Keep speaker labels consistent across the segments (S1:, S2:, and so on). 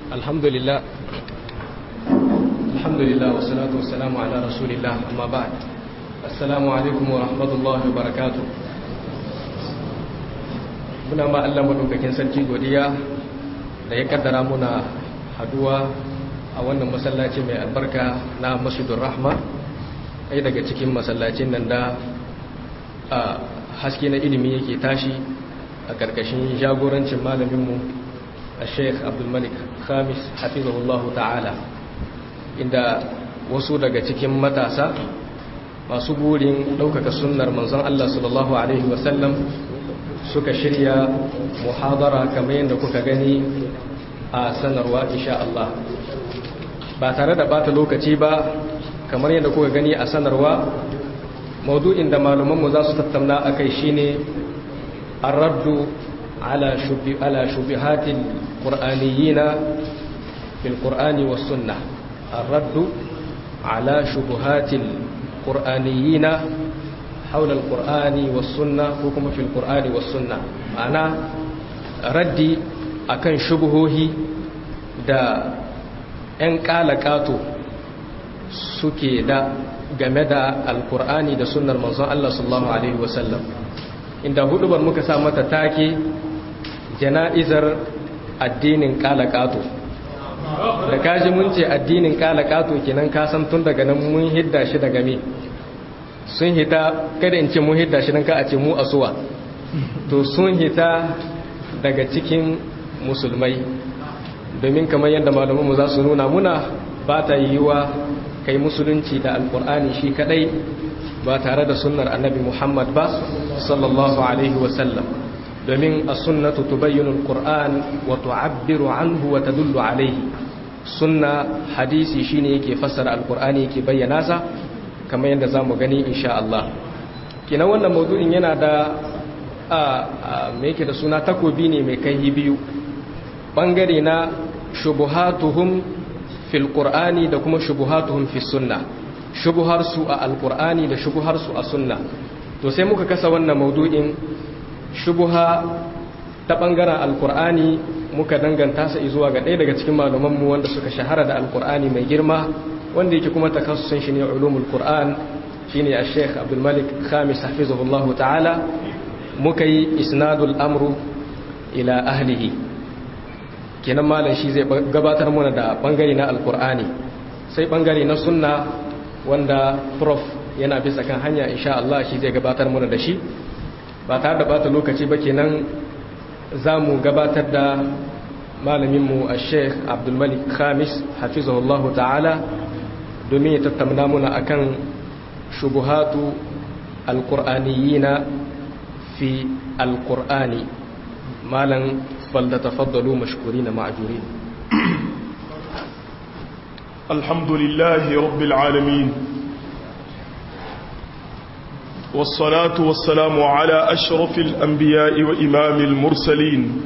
S1: alhamdulillah alhamdulillah wa salatu wa salamu ala rasulillah amma ba'd assalamu alaikum wa rahmatullahi wa barakatuh muna ma Allah madaukakin sarki godiya da ya kaddara muna haduwa a wannan masallaci mai albarka na masjidur rahma ai daga cikin masallacin nan da haske na ilimi yake tashi a karkashin jagorancin malaminmu a sheikh abdulmalik khamis hafizahullahu ta'ala inda wasu daga cikin matasa masu burin ɗaukaka sunnar manzon Allah sallallahu Alaihi wasallam suka shirya muhadara kamar yadda kuka gani a sanarwa insha Allah ba tare da bata lokaci ba kamar yadda kuka gani a sanarwa maudu'in da malumanmu za su tattauna a kai shine arraddu ala shubihatil qur'aniyina fil qur'ani was sunnah arraddu ala shubuhatil qur'aniyina حول القرآن والسنة وكما في القرآن والسنة معنى ردي akan shubuhohi da 'yan kalakato suke da game da alkur'ani da sunnar manzon Allah sallallahu alaihi wasallam inda hudubar muka sa mata take jana'izar addinin kalakato da kaji mun ce addinin kalakato kenan ka san tun daga nan mun hidda shi daga me sun hita kada in ce mun hidda shi nan ka a ce mu asuwa to sun hita daga cikin musulmai domin kamar yadda malamanmu za su nuna muna ba ta yiwuwa kai musulunci da alkur'ani shi kadai ba tare da sunnar annabi muhammad ba sallallahu alaihi wasallam domin a sunnatu tubayyinu alkur'an wa tu'abbiru anhu wa tadullu alaihi sunna hadisi shine yake fassara alkur'ani yake bayyana sa kamar yadda zamu gani insha Allah kina wannan maudu'in yana da a me yake da suna takobi ne mai kai biyu bangare na shubuhatuhum fil qur'ani da kuma shubuhatuhum fis sunna shubuhar su a alqur'ani da shubuhar su a sunna to sai muka kasa wannan maudu'in shubuha ta bangaren alqur'ani muka danganta sa zuwa ga ɗaya daga cikin malaman mu wanda suka shahara da alqur'ani mai girma wanda yake kuma takassusin shi ne ulumul qur'an shine al-sheikh abdul malik khamis hafizahullahu ta'ala muka yi isnadul amru ila ahlihi kenan malam shi zai gabatar mana da bangare na alkur'ani sai bangare na sunna wanda prof yana bisa kan hanya insha Allah shi zai gabatar mana da shi ba tare da bata lokaci ba kenan za mu gabatar da malaminmu a sheikh abdulmalik khamis hafizahullahu ta'ala domin ya tattauna muna akan shubuhatu alkur'aniyina fi alkur'ani malam فلتتفضلوا مشكورين معجورين
S2: الحمد لله رب العالمين والصلاة والسلام على أشرف الأنبياء وإمام المرسلين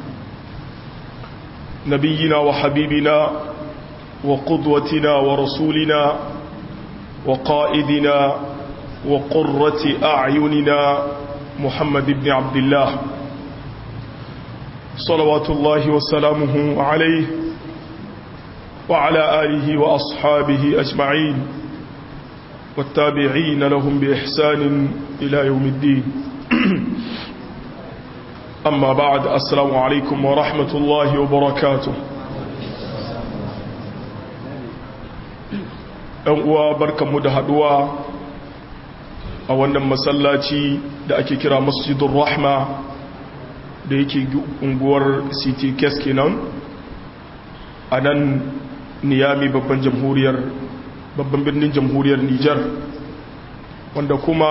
S2: نبينا وحبيبنا وقدوتنا ورسولنا وقائدنا وقرة أعيننا محمد بن عبد الله صلوات الله وسلامه عليه وعلى آله وأصحابه أجمعين والتابعين لهم بإحسان إلى يوم الدين أما بعد السلام عليكم ورحمة الله وبركاته uwa barkanmu da haduwa a wannan masallaci da ake kira masjidun rahma da yake unguwar city kes kenan a nan niyami babban jamhuriyar babban birnin jamhuriyar nijar wanda kuma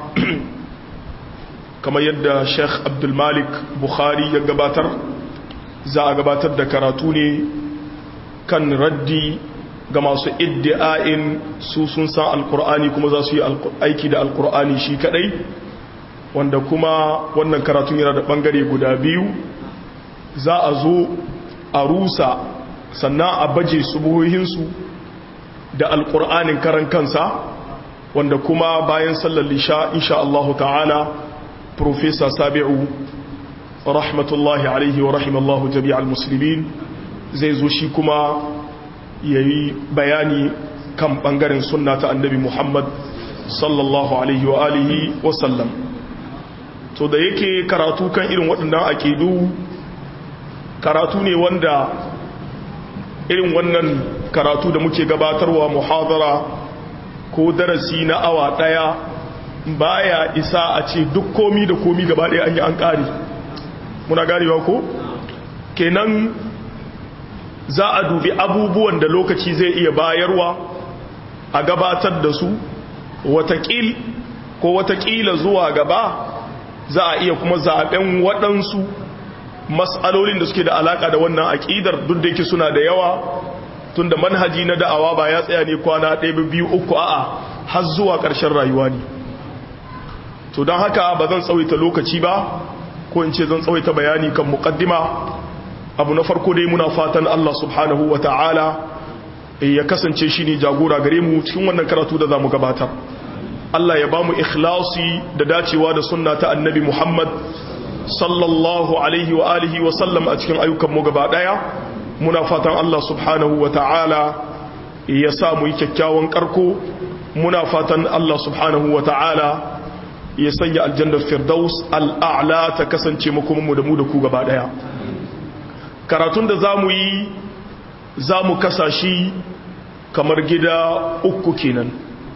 S2: kamar yadda sheikh abdulmalik bukhari ya gabatar za a gabatar da karatu ne kan raddi ga masu iddi'a'in su sun san alkur'ani kuma za su yi aiki da alkur'ani shi kadai wanda kuma wannan karatun yana da bangare guda biyu za a zo a rusa sannan a baje subuhohinsu da alkur'anin karan kansa wanda kuma bayan sallar lisha insha Allah ta'ala professor sabi'u rahmatullahi alaihi wa rahimallahu jami'al muslimin zai zo shi kuma ya yi bayani kan ɓangaren sunna ta annabi muhammad sallallahu alaihi wa alihi wasallam to da yake karatu kan irin waɗannan aƙidu karatu ne wanda irin wannan karatu da muke gabatarwa muhadara ko darasi na awa ɗaya baya isa a ce duk komi da komi gaba ɗaya an yi an ƙari muna ganewa ko kenan za a dubi abubuwan da lokaci zai iya bayarwa a gabatar da su watakil ko watakila zuwa gaba za a iya kuma zaben waɗansu matsalolin da suke da alaka da wannan aƙidar duk da yake suna da yawa tun da manhaji na da'awa ba ya tsaya ne kwana ɗaya biyu uku a'a har zuwa ƙarshen rayuwa ne to don haka ba zan tsawaita lokaci ba ko in ce zan tsawaita bayani kan muƙaddima abu na farko dai muna fatan Allah subhanahu wa ta'ala ya kasance shi ne jagora gare mu cikin wannan karatu da za mu gabatar Allah ya ba mu ikhlasi da dacewa da sunna ta annabi Muhammad sallallahu alaihi wa alihi wa sallam a cikin ayyukanmu gaba daya muna fatan Allah subhanahu wa ta'ala ya sa mu yi kyakkyawan karko muna fatan Allah subhanahu wa ta'ala ya sanya aljannar firdaus al'a'la ta kasance makomanmu da mu da ku gaba daya karatun da za mu yi za mu kasa shi kamar gida uku kenan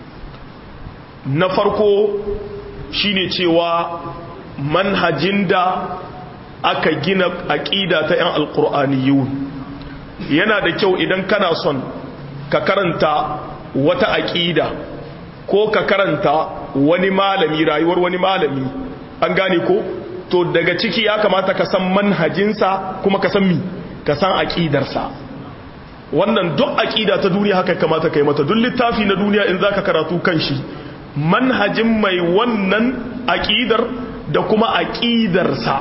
S2: na farko shine cewa manhajin da aka gina aƙida ta 'yan alƙur'aniyun yana da kyau idan kana son ka karanta wata aƙida ko ka karanta wani malami rayuwar wani malami an gane ko to daga ciki ya kamata ka san manhajinsa kuma ka san mi ka san aƙidarsa wannan duk aƙida ta duniya haka kamata ka yi mata duk littafi na duniya in za ka karatu kan shi manhajin mai wannan aƙidar da kuma aƙidarsa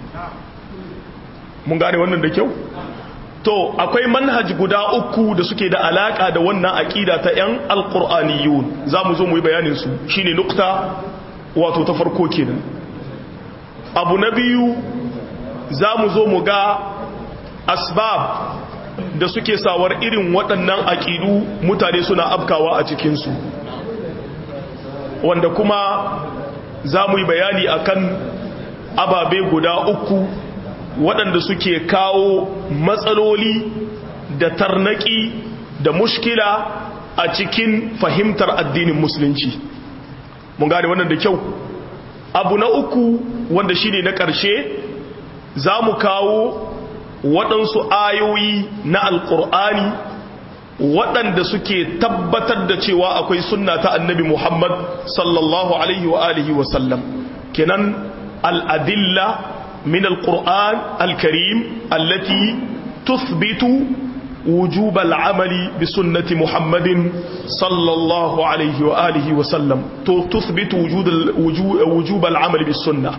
S2: mun gane wannan da kyau to akwai manhaj guda uku da suke da alaka da wannan aƙida ta 'yan alƙur'aniyun za mu zo mu yi bayaninsu shi ne nukta wato ta farko kenan abu na biyu za mu zo mu ga asbab da suke sawar irin waɗannan aƙidu mutane suna afkawa a cikinsu wanda kuma za mu yi bayani akan ababe guda uku waɗanda suke kawo matsaloli da tarnaki da mushkila a cikin fahimtar addinin musulunci mun gane wannan da kyau abu na uku wanda shine na ƙarshe za mu kawo waɗansu ayoyi na alƙur'ani waɗanda suke tabbatar da cewa akwai sunna ta annabi Muhammad sallallahu alaihi wa alihi wa sallam kenan al'adilla min alƙur'an alkarim allati tuthbitu wujub al'amali bi sunnati Muhammadin sallallahu alaihi wa alihi wa sallam to tuthbitu wujub al'amali bi sunna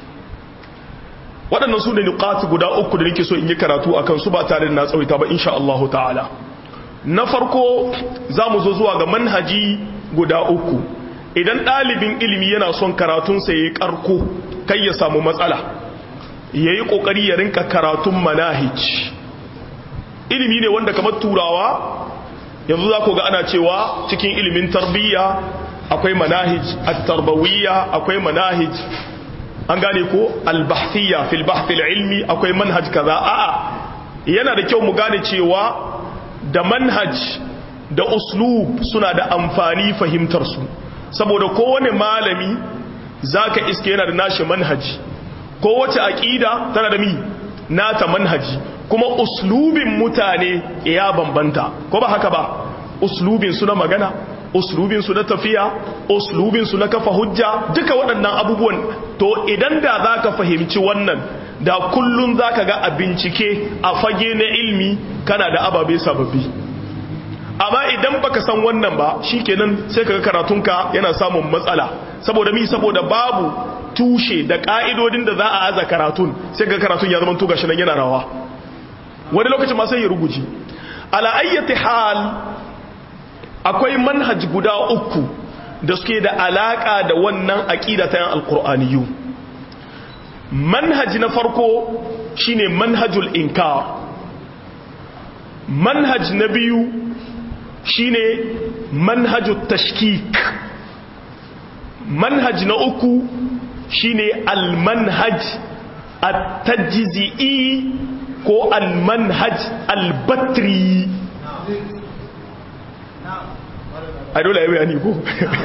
S2: waɗannan su ne nuƙatu guda uku da nake so in yi karatu akan su ba tare da na tsawaita ba insha Allah ta'ala na farko za mu zo zuwa ga manhaji guda uku idan ɗalibin ilimi yana son karatunsa ya yi ƙarko kai ya samu matsala ya yi ƙoƙari ya rinka karatun manahij ilimi ne wanda kamar turawa yanzu za ku ga ana cewa cikin ilimin tarbiyya akwai manahij at-tarbawiyya akwai manahij an gane ko al-bahthiyya fil bahth ilmi akwai manhaj kaza a'a yana da kyau mu gane cewa da manhaj da uslub suna da amfani fahimtarsu saboda kowane malami zaka iske yana da nashi manhaji kowace aqida tana da mi nata manhaji kuma uslubin mutane ya bambanta ko ba haka ba uslubin su na magana uslubin su na tafiya uslubin su na kafa hujja duka waɗannan abubuwan to idan da zaka fahimci wannan da kullun zaka ga a bincike a fage na ilmi kana da ababe sababbi amma idan baka san wannan ba shikenan sai kaga karatunka yana samun matsala saboda mi saboda babu tushe da ka'idodin da za a aza karatun sai kaga karatun ya zama to gashi nan yana rawa wani lokacin ma sai ya ruguji ala ayyati hal akwai manhaj guda uku da suke da alaka da wannan aqida ta yan alqur'aniyu manhaj na farko shine manhajul inkar manhaj na biyu shine manhajut tashkik manhaj na uku shine almanhaj at-tajzi'i ko almanhaj al-batri a dole ya bayani ko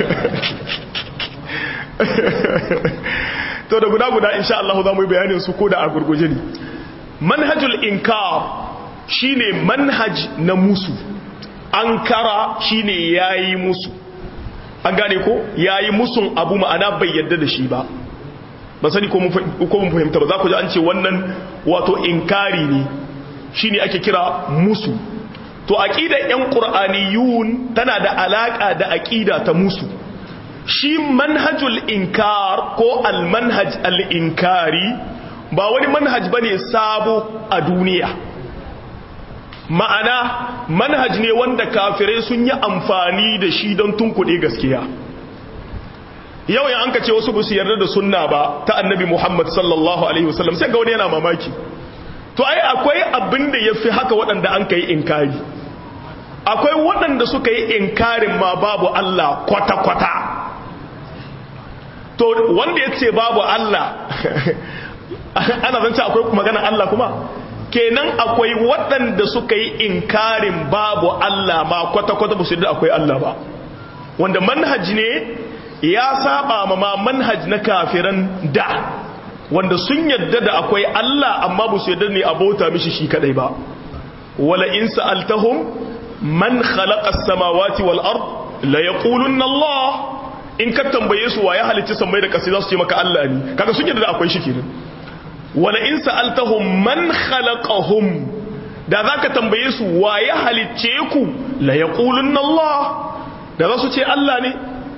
S2: to da guda guda insha Allah za mu yi bayanin su ko da a gurguje ne manhajul inkar shine manhaj na musu ankara shine yayi musu an gane ko yayi musun abu ma'ana bai yadda da shi ba ba sani ko mun fahimta ba za ku ji an ce wannan wato inkari ne shine ake kira musu to aqidar yan qur'aniyun tana da alaka da aqida ta musu shi manhajul inkar ko almanhaj al-inkari ba wani manhaj bane sabo a duniya ma'ana manhaj ne wanda kafirai sun yi amfani da shi don tunkuɗe gaskiya yau ya an ka ce wasu busu yarda da sunna ba ta annabi muhammad sallallahu alaihi wasallam sai ga wani yana mamaki to ai akwai abin da ya fi haka waɗanda an ka yi inkari akwai waɗanda suka yi inkarin ma babu allah kwata-kwata to wanda ya ce babu allah ana zance akwai magana allah kuma kenan akwai waɗanda suka yi inkarin babu Allah ma kwata-kwata ba su yadda akwai Allah ba wanda manhaj ne ya saba ma ma manhaj na kafiran da wanda sun yadda da akwai Allah amma ba su yadda ne abota mishi shi kadai ba wala in sa'altahum man khalaqa as-samawati wal ard la yaqulunna Allah in ka tambaye su wa ya halicci sammai da ƙasa za su ce maka Allah ne kaga sun yadda da akwai shi kenan wala in sa'altahum man khalaqahum da zaka tambaye su wa ya halicce ku la yaqulunna Allah da za su ce Allah ne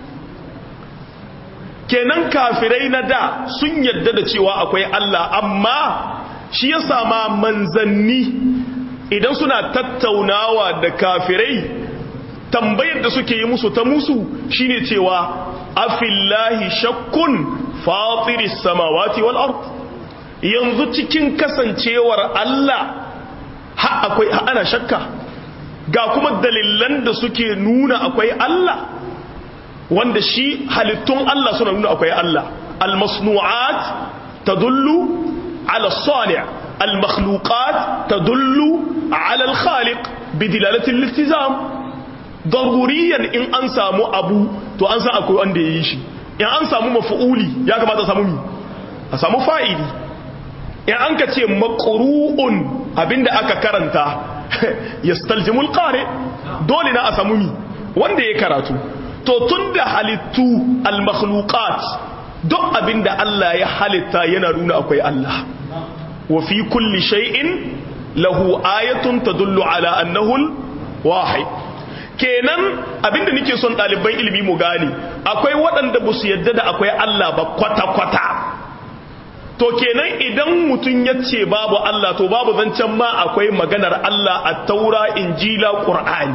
S2: kenan kafirai na da sun yadda da cewa akwai Allah amma shi ya sama manzanni idan suna tattaunawa da kafirai tambayar da suke yi musu ta musu shine cewa afillahi shakkun fatiris samawati wal ard yanzu cikin kasancewar Allah ha akwai ha ana shakka ga kuma dalilan da suke nuna akwai Allah wanda shi halittun Allah suna nuna akwai Allah almasnu'at tadullu ala sani' almakhluqat tadullu ala alkhaliq bidilalati al-iltizam daruriyan in an samu abu to an san akwai wanda yayi shi in an samu maf'uli ya kamata a samu mi a samu fa'ili in an ka ce maqru'un abinda aka karanta yastaljimul qari dole na a samu mi wanda ya karatu to tunda halittu al-makhluqat duk abinda Allah ya halitta yana nuna akwai Allah wa fi kulli shay'in lahu ayatun tadullu ala annahu al-wahid kenan abinda nake son ɗaliban ilimi mu gane akwai waɗanda ba su yadda da akwai Allah ba kwata-kwata to kenan idan mutum ya ce babu Allah to babu zancen ma akwai maganar Allah a taura injila ƙur'ani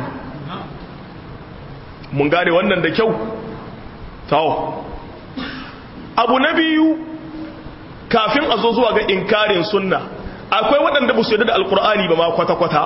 S2: mun gane wannan da kyau tawo abu na biyu kafin a zo zuwa ga inkarin sunna akwai waɗanda ba su yadda da alƙur'ani ba ma kwata-kwata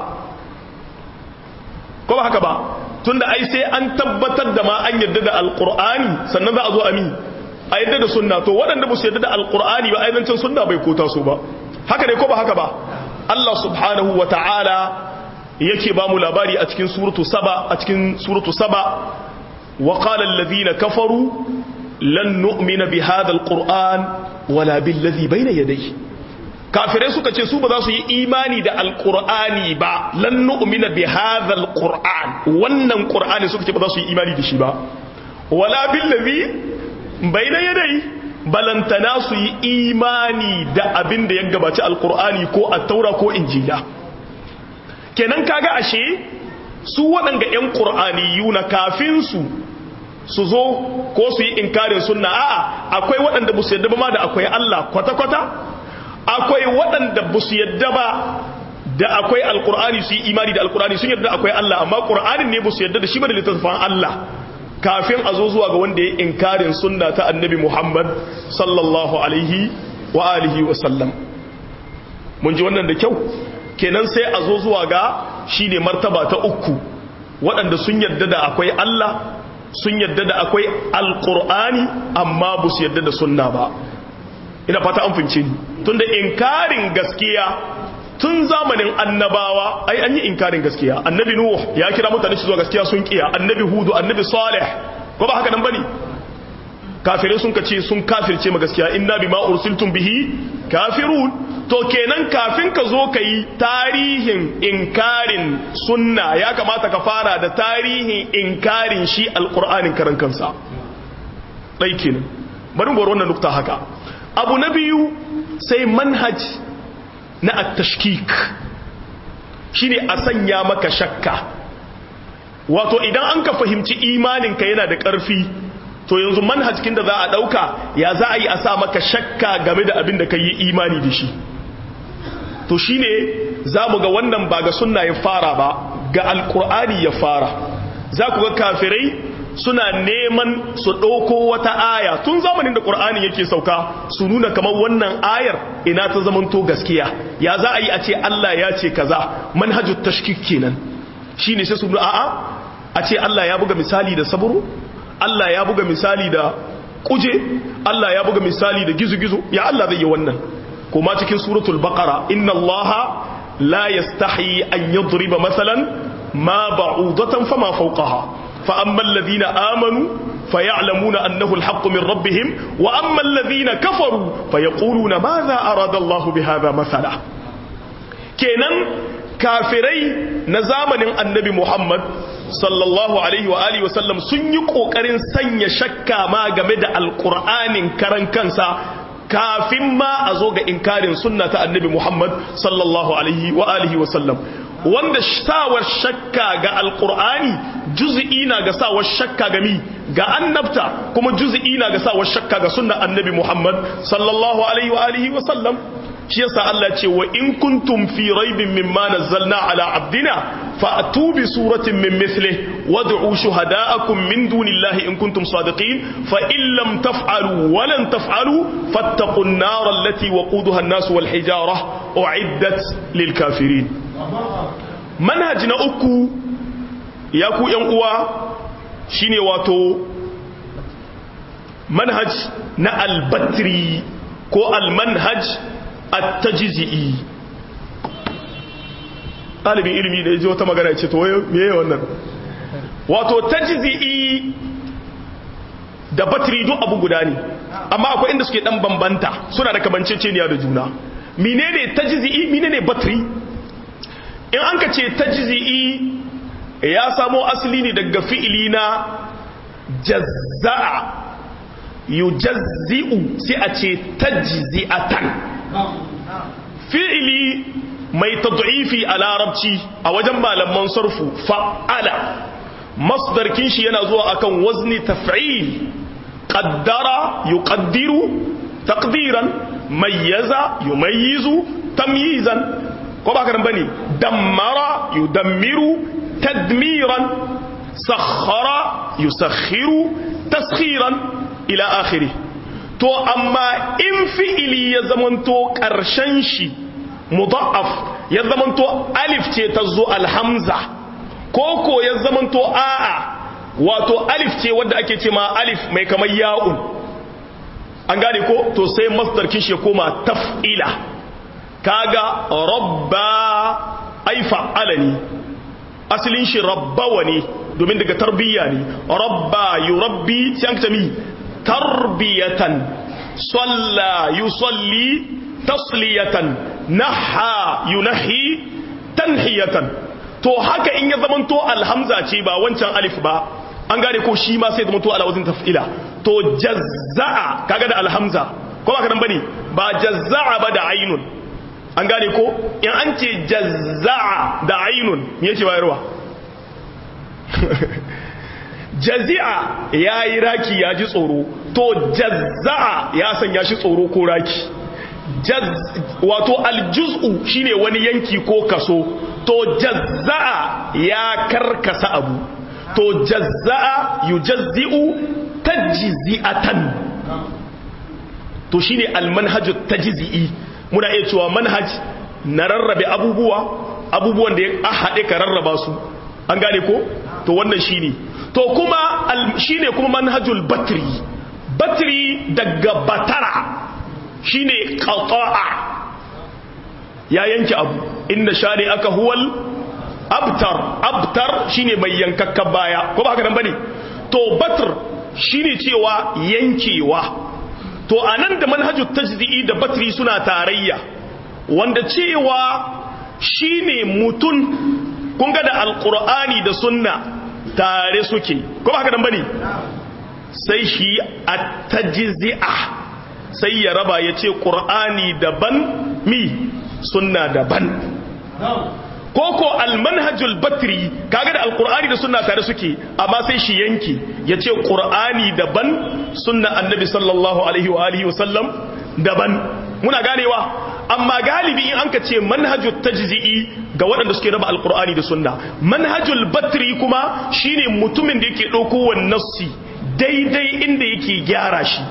S2: ko ba haka ba tunda ai sai an tabbatar da ma an yadda da alƙur'ani sannan za a zo a mi a yadda da sunna to waɗanda ba su yadda da alƙur'ani ba ainihin sunna bai kota su ba haka ne ko ba haka ba Allah subhanahu wa ta'ala yake ba mu labari a cikin suratu saba a cikin suratu saba wa qala alladhina kafaru lan nu'mina bi hadha alquran wala bil ladhi bayna yadayhi kafirai suka ce su ba za su yi imani da alqur'ani ba lan nu'mina bi hadha alquran wannan qur'ani suka ce ba za su yi imani da shi ba wala bil ladhi bayna yadayhi balantana su yi imani da abin da ya gabaci alqur'ani ko at-taura ko injila kenan kaga ashe su waɗanda 'yan ƙur'ani na kafin su su zo ko su yi inkarin sunna a'a akwai waɗanda ba su yadda ba ma da akwai Allah kwata-kwata akwai waɗanda ba su yadda ba da akwai alƙur'ani su yi imani da alƙur'ani sun yadda akwai Allah amma ƙur'anin ne ba su yadda da shi ba da littattafan Allah kafin a zo zuwa ga wanda ya inkarin sunna ta annabi Muhammad sallallahu alaihi wa alihi wa sallam mun ji wannan da kyau kenan sai a zo zuwa ga shine martaba ta uku waɗanda sun yarda da akwai Allah sun yarda da akwai alqur'ani amma ba su yarda da sunna ba ina fata an fince ni tunda inkarin gaskiya tun zamanin annabawa ai an yi inkarin gaskiya annabi nuh ya kira mutane su zuwa gaskiya sun kiya annabi hudu annabi salih ko ba haka nan bane kafirai sun kace sun kafirce ma gaskiya inna bima ursiltum bihi kafirun to kenan kafin ka zo ka yi tarihin inkarin sunna ya kamata ka fara da tarihin inkarin shi alqur'anin karan kansa dai kenan bari mu wannan nukta haka abu na biyu sai manhaj na at-tashkik shine a sanya maka shakka wato idan an ka fahimci imaninka yana da ƙarfi to yanzu manhajkin da za a ɗauka ya za a yi a sa maka shakka game da abin da ka yi imani da shi to shine za mu ga wannan ba ga sunna ya fara ba ga alkur'ani ya fara za ku ga kafirai suna neman su ɗauko wata aya tun zamanin da ƙur'ani yake sauka su nuna kamar wannan ayar ina ta zamanto gaskiya ya za a yi a ce Allah ya ce kaza manhajut tashkik kenan shine sai su nuna a'a a ce Allah ya buga misali da saburo Allah ya buga misali da kuje Allah ya buga misali da gizo-gizo ya Allah zai yi wannan kuma cikin suratul baqara inna allaha la yastahi an yadriba masalan ma ba'udatan fama fawqaha fa amma alladhina amanu فيعلمون أنه الحق من ربهم وأما الذين كفروا فيقولون ماذا أراد الله بهذا مثلا kenan kafirai na zamanin annabi Muhammad sallallahu alaihi wa alihi wasallam sun yi kokarin sanya shakka ma game da alkur'anin karan kansa kafin ma a zo ga inkarin sunna ta annabi Muhammad sallallahu alaihi wa alihi wasallam wanda sawar shakka ga alkur'ani juz'i na ga sawar shakka ga mi ga annabta kuma juz'i na ga sawar shakka ga sunna annabi Muhammad sallallahu alaihi wa alihi wasallam shi yasa Allah ce wa in kuntum fi raibin mimma nazzalna ala abdina fa'tu bi suratin min mithlihi wad'u shuhada'akum min dunillahi in kuntum sadiqin fa in lam taf'alu wa lan taf'alu fattaqun nar allati waquduha an-nas wal hijara u'iddat lil kafirin manhaj na uku ya ku yan uwa shine wato manhaj na al-batri ko al-manhaj at-tajzi'i ɗalibin ilimi da ya ji wata magana ya ce to meye wannan wato tajzi'i da batri duk abu guda ne amma akwai inda suke dan bambanta suna da kamanceceniya da juna menene tajzi'i menene batri in an ka ce tajzi'i ya samo asali ne daga fi'ili na jazza'a yujazzi'u sai a ce tajzi'atan fi'ili mai tad'ifi a larabci a wajen malaman sarfu fa'ala masdarkin shi yana zuwa akan wazni taf'il qaddara yuqaddiru taqdiran mayyaza yumayyizu tamyizan ko ba karan bane dammara yudammiru tadmiran sakhara yusakhiru taskhiran ila akhirih to amma in fi'ili ya zamanto ƙarshen shi mudaf ya zamanto alif ce ta zo alhamza ko ko ya zamanto a'a wato alif ce wadda ake ce ma alif mai kamar ya'un an gane ko to sai masdar kishi ya koma taf'ila kaga rabba ai fa'ala ne asalin shi rabbawa ne domin daga tarbiyya ne rabba yurabbi sai an mi tarbiyatan salla yusalli tasliyatan naha yunahi tanhiyatan to haka in ya zamanto alhamza ce ba wancan alif ba an gane ko shi ma sai zamanto ala wazin taf'ila to jazza'a kaga da alhamza ko ba ka bane ba jazza'a ba da ainun an gane ko in an ce jazza'a da ainun me yake bayarwa jazi'a ya yi raki ya ji tsoro to jazza'a ya sanya shi tsoro ko raki wato aljuz'u shine wani yanki ko kaso to jazza'a ya karkasa abu to jazza'a yujazzi'u tajzi'atan to shine almanhajut tajzi'i muna iya cewa manhaj na rarrabe abubuwa abubuwan da ya haɗe ka rarraba su an gane ko to wannan shine to kuma shine kuma manhajul batri batri daga batara shine qata'a ya yanke abu inna shani aka huwal abtar abtar shine mai yankakkan baya ko ba haka nan bane to batr shine cewa yankewa to anan da manhajul tajdi'i da batri suna tarayya wanda cewa shine mutun kun ga da alqur'ani da sunna tare suke ko ba haka nan bane sai shi at-tajzi'a sai ya raba yace qur'ani daban mi sunna daban koko almanhajul batri kaga da alqur'ani da sunna tare suke amma sai shi yanki yace qur'ani daban sunna annabi sallallahu alaihi wa alihi wa sallam daban muna ganewa amma galibi in anka ce manhajul tajzi'i ga waɗanda suke raba alqur'ani da sunna manhajul batri kuma shine mutumin da yake dauko wannan nassi daidai inda yake gyara shi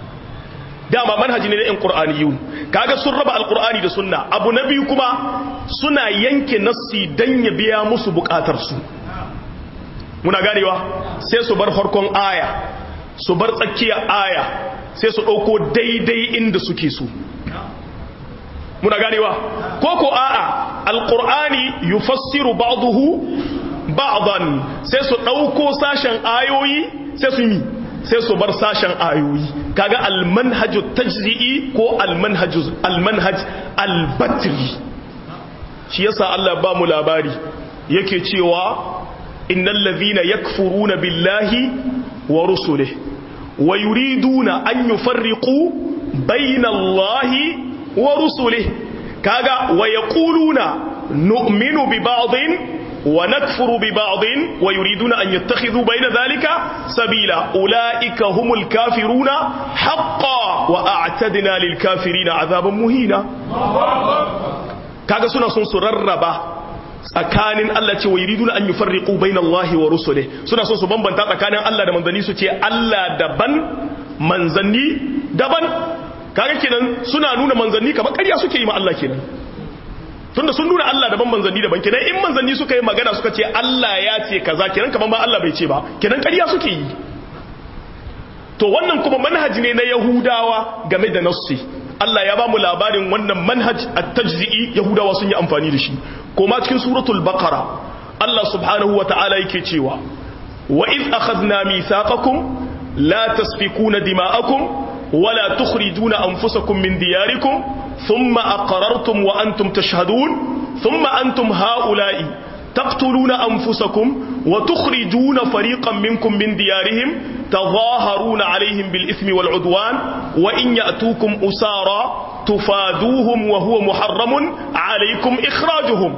S2: dama manhaji ne na yan qur'aniyun kaga sun raba alqur'ani da sunna abu na biyu kuma suna yanke nassi dan ya biya musu bukatar su muna ganewa sai su bar farkon aya su bar tsakiyar aya sai su dauko daidai inda suke so muna ganewa koko a'a alqur'ani yufassiru ba'dahu ba'dan sai su dauko sashen ayoyi sai su yi sai su bar sashen ayoyi kaga almanhaju tajzi'i ko almanhaju almanhaj albatri shi yasa Allah ba mu labari yake cewa innal ladhina yakfuruna billahi wa rusulihi wa yuriduna an yufarriqu bayna Allahi wa rusulihi kaga wa yaquluna nu'minu bi ba'dhin ونكفر ببعض ويريدون أن يتخذوا بين ذلك سبيلا أولئك هم الكافرون حقا وأعتدنا للكافرين عذابا مهينا kaga suna son su rarraba tsakanin Allah ce wa yuriduna an yufarriqu bayna Allah wa rusulihi suna son su bambanta tsakanin Allah da manzanni su ce Allah daban manzanni daban kaga kenan suna nuna manzanni kamar ƙarya suke yi ma Allah kenan tunda sun nuna Allah daban manzanni daban kenan in manzanni suka yi magana suka ce Allah ya ce kaza kenan kaman ba Allah bai ce ba kenan ƙarya suke yi to wannan kuma manhaji ne na Yahudawa game da nassi Allah ya ba mu labarin wannan manhaj at-tajzi'i Yahudawa sun yi amfani da shi kuma cikin suratul baqara Allah subhanahu wata'ala yake cewa wa id akhadna mithaqakum la tasfikuna dima'akum ولا تخرجون أنفسكم من دياركم ثم أقررتم وأنتم تشهدون ثم أنتم هؤلاء تقتلون أنفسكم وتخرجون فريقا منكم من ديارهم تظاهرون عليهم بالإثم والعدوان وإن يأتوكم أسارا تفادوهم وهو محرم عليكم إخراجهم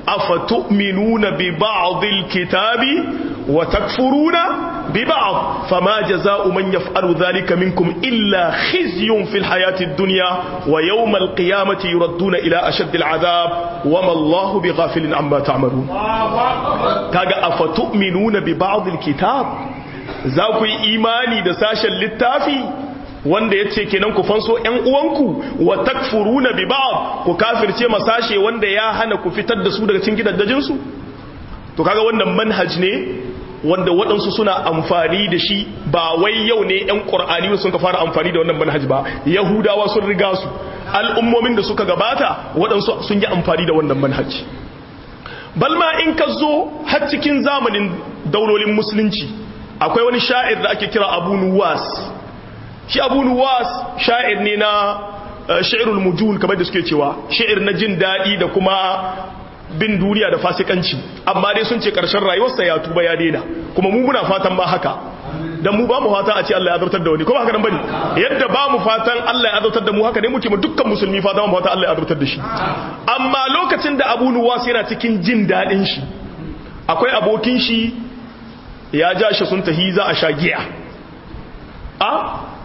S2: أفتؤمنون ببعض الكتاب وتكفرون ببعض فما جزاء من يفعل ذلك منكم إلا خزي في الحياة الدنيا ويوم القيامة يردون إلى أشد العذاب وما الله بغافل عما تعملون كاغا أفتؤمنون ببعض الكتاب ذاكو إيماني دساشا للتافي wanda ya ce kenan ku fanso ‘yan uwanku wa takfuruna bi ba'd ku kafirce masashe wanda ya hana ku fitar da su daga cikin gidajensu to kaga wannan manhaj ne wanda waɗansu suna amfani da shi ba wai yau ne ‘yan ƙur'ani sun ka fara amfani da wannan manhaj ba yahudawa sun riga su al'ummomin da suka gabata waɗansu sun yi amfani da wannan manhaj balma in ka zo har cikin zamanin daulolin musulunci akwai wani sha'ir da ake kira abu nuwas shi abu nuwas sha'ir ne na sha'irul mujul kamar da suke cewa sha'ir na jin daɗi da kuma bin duniya da fasikanci amma dai sun ce ƙarshen rayuwarsa ya tuba ya daina kuma mu muna fatan ba haka dan mu ba mu fatan a ce Allah ya azabtar da wani kuma haka nan bane yadda ba mu fatan Allah ya azabtar da mu haka ne muke mu dukkan musulmi fatan mu fatan Allah ya azabtar da shi amma lokacin da Abu Nuwas yana cikin jin daɗin shi akwai abokin shi ya ja shi sun tahi za a sha giya a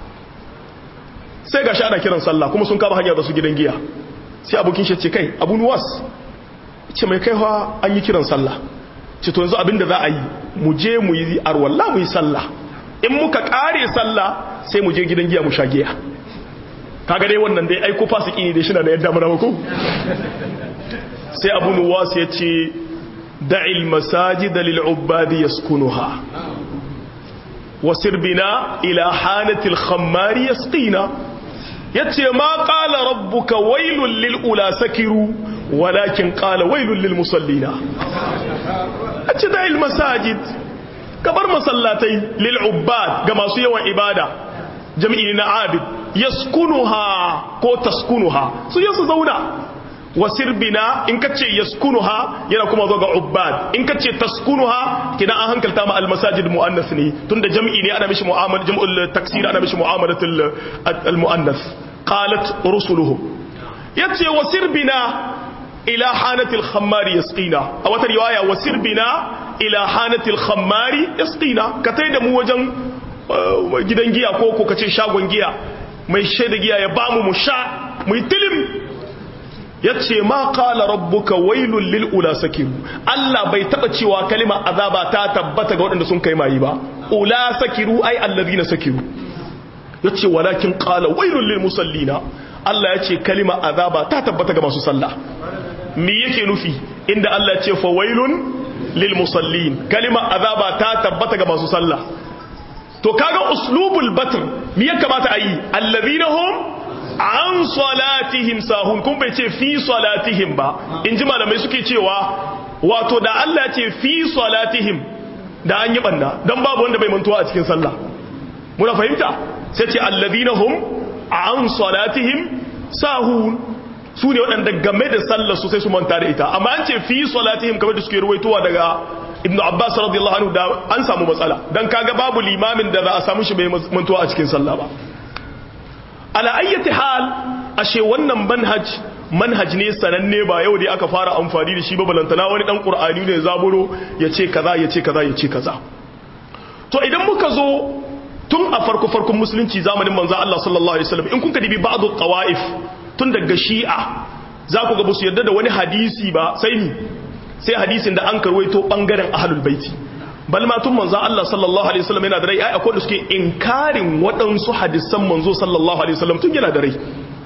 S2: sai ga shi ana kiran sallah kuma sun kama hanyar da su gidan giya sai abokin shi ce kai abu nuwas ce mai kaiwa an yi kiran sallah ce to yanzu abinda za a yi mu je mu yi arwalla mu yi sallah in muka kare sallah sai mu je gidan giya mu sha giya kaga dai wannan dai aiko fasiki ne dai shi na da yadda mana ko sai abu nuwas ya ce da'il masajida lil ubadi yaskunuha wasir bina ila hanatil khammari yasqina yace ma qala rabbuka wailul lil ula sakiru walakin qala wailul lil musallina ace da'il masajid kabar masallatai lil ubbad ga masu yawan ibada jami'i na abid yaskunuha ko taskunuha su yasu zauna wasir bina in kace yaskunuha yana kuma zo ga ubbad in kace taskunuha kina an hankalta ma almasajid muannas ne tunda jami'i ne ana mishi mu'amala jam'ul taksir ana mishi mu'amalatul almuannas qalat rusuluhum yace wasir bina ila hanatil khammari yasqina a wata riwaya wasir bina ila hanatil khammari yasqina ka tai da mu wajen gidan giya ko ko kace shagon giya mai shaida giya ya bamu mu sha mu yi tilim yace ma qala rabbuka wailul lil ula sakiru Allah bai taba cewa kalima azaba ta tabbata ga waɗanda sun kai mayi ba ula sakiru ai allazina sakiru yace walakin qala wailul lil musallina Allah yace kalima azaba ta tabbata ga masu sallah me yake nufi inda Allah ya ce fa wailun lil musallin kalima azaba ta tabbata ga masu sallah to kaga uslubul batr me ya kamata ayi allazina hum an salatihim sahun kun bai ce fi salatihim ba in ji malamai suke cewa wato da Allah ya ce fi salatihim da an yi banda don babu wanda bai mantuwa a cikin sallah muna fahimta sai ce allazina hum an salatihim sahun su ne waɗanda game da sallar su sai su manta da ita amma an ce fi salatihim kamar da suke ruwaitowa daga ibnu abbas radiyallahu anhu da an samu matsala dan kaga babu limamin da za a samu shi bai mantuwa a cikin sallah ba ala ayyati hal ashe wannan manhaj manhaj ne sananne ba yau dai aka fara amfani da shi ba balantana wani dan qur'ani ne zaburo yace kaza yace kaza yace kaza to idan muka zo tun a farko farkon musulunci zamanin manzo Allah sallallahu alaihi wasallam in kun ka dibi ba'd qawaif tun daga shi'a za ku ga ba su yarda da wani hadisi ba sai ni sai hadisin da an karwaito bangaren ahlul baiti bal ma tun manzo Allah sallallahu alaihi wasallam yana da rai ai akwai da suke inkarin waɗansu hadisan manzo sallallahu alaihi wasallam tun yana da rai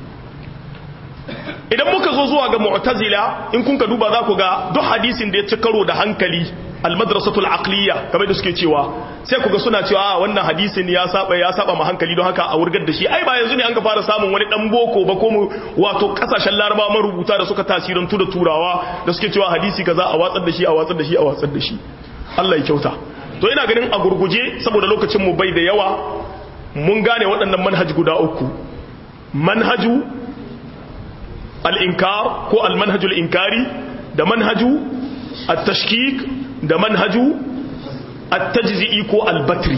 S2: idan muka zo zuwa ga mu'tazila in kun ka duba za ku ga duk hadisin da ya ci karo da hankali almadrasatul aqliya kamar da suke cewa sai ku ga suna cewa wannan hadisin ya saba ya saba ma hankali don haka a wurgar da shi ai ba yanzu ne an ga fara samun wani dan boko ba ko mu wato kasashen laraba marubuta da suka tasirantu da turawa da suke cewa hadisi kaza a watsar da shi a watsar da shi a watsar da shi Allah ya kyauta to ina ganin a gurguje saboda lokacin mu bai da yawa mun gane waɗannan manhaji guda uku manhaju al-inkar ko al-manhaju al-inkari da manhaju at-tashkik da manhaju at-tajzi'i ko al-batri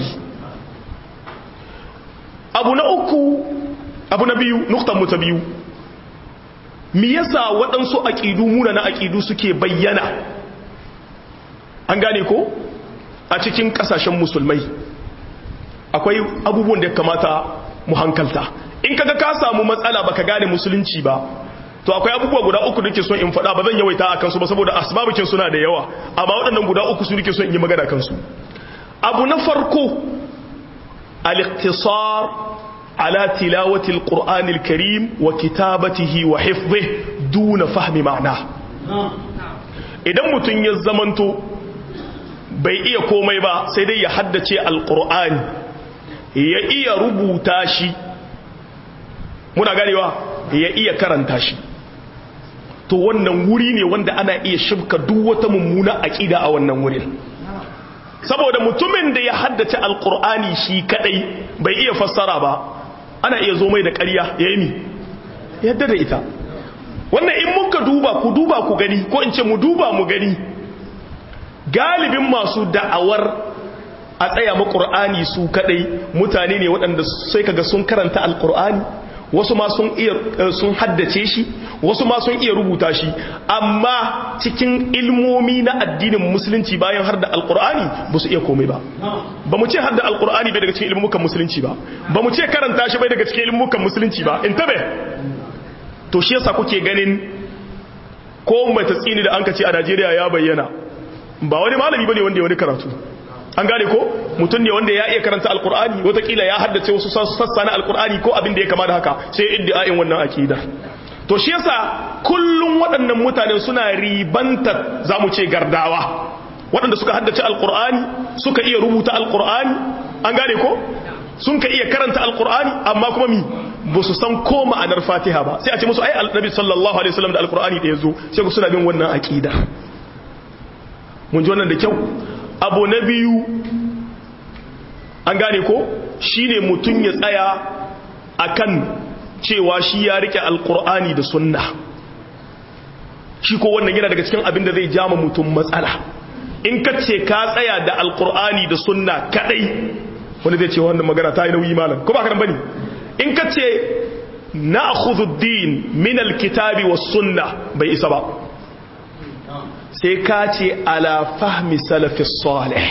S2: abu na uku abu na biyu nuktan mu ta biyu me yasa waɗansu aƙidu muna na aƙidu suke bayyana an gane ko a cikin ƙasashen musulmai akwai abubuwan da ya kamata mu hankalta in kaga ka samu matsala baka gane musulunci ba to akwai abubuwa guda uku nake son in faɗa ba zan yawaita a kansu ba saboda asbabukin suna da yawa amma waɗannan guda uku su nake son in yi magana kansu abu na farko al-iqtisar ala tilawati al-qur'an al-karim wa kitabatihi wa hifdhihi duna fahmi ma'na idan mutun ya zamanto bai iya komai ba sai dai ya haddace al-qur'ani ya iya rubuta shi muna ganewa ya iya karanta shi to wannan wuri ne wanda ana iya shibka duk wata mummuna aqida a wannan wurin saboda mutumin da ya haddace alqur'ani shi kadai bai iya fassara ba ana iya zo mai da ƙarya yayi mi yadda da ita wannan in muka duba ku duba ku gani ko in ce mu duba mu gani galibin masu da'awar a tsaya ma qur'ani su kadai mutane ne waɗanda sai kaga sun karanta alqur'ani wasu ma sun iya sun haddace shi wasu ma sun iya rubuta shi amma cikin ilmomi na addinin musulunci bayan har da alkur'ani ba su iya komai ba ba mu ce har da alkur'ani bai daga cikin ilmukan musulunci ba ba mu ce karanta shi bai daga cikin ilmukan musulunci ba in tabe to shi yasa kuke ganin ko mai tatsini da an kace a Najeriya ya bayyana ba wani malami bane wanda ya wani karatu an gane ko mutum ne wanda ya iya karanta alkur'ani watakila ya haddace wasu sassa na alkur'ani ko abin da ya kama da haka sai iddia'in wannan akida to to shi yasa kullum waɗannan mutanen suna ribantar za mu ce gardawa waɗanda suka haddace alkur'ani suka iya rubuta alkur'ani an gane ko sun ka iya karanta alkur'ani amma kuma mi ba su san ko ma'anar fatiha ba sai a ce musu ai annabi sallallahu alaihi wasallam da alkur'ani da yazo sai ku suna bin wannan aqida mun ji wannan da kyau abu na biyu an gane ko shine mutun ya tsaya akan cewa shi ya rike alkur'ani da sunna shi ko wannan yana daga cikin abin da zai jama mutum matsala in ka ce ka tsaya da alkur'ani da sunna kadai wani zai ce wannan magana ta yi nauyi malam ko ba ka bane in ka ce na'khudhu ad-din min al-kitabi was-sunnah bai isa ba sai ka ce ala fahmi salafi salih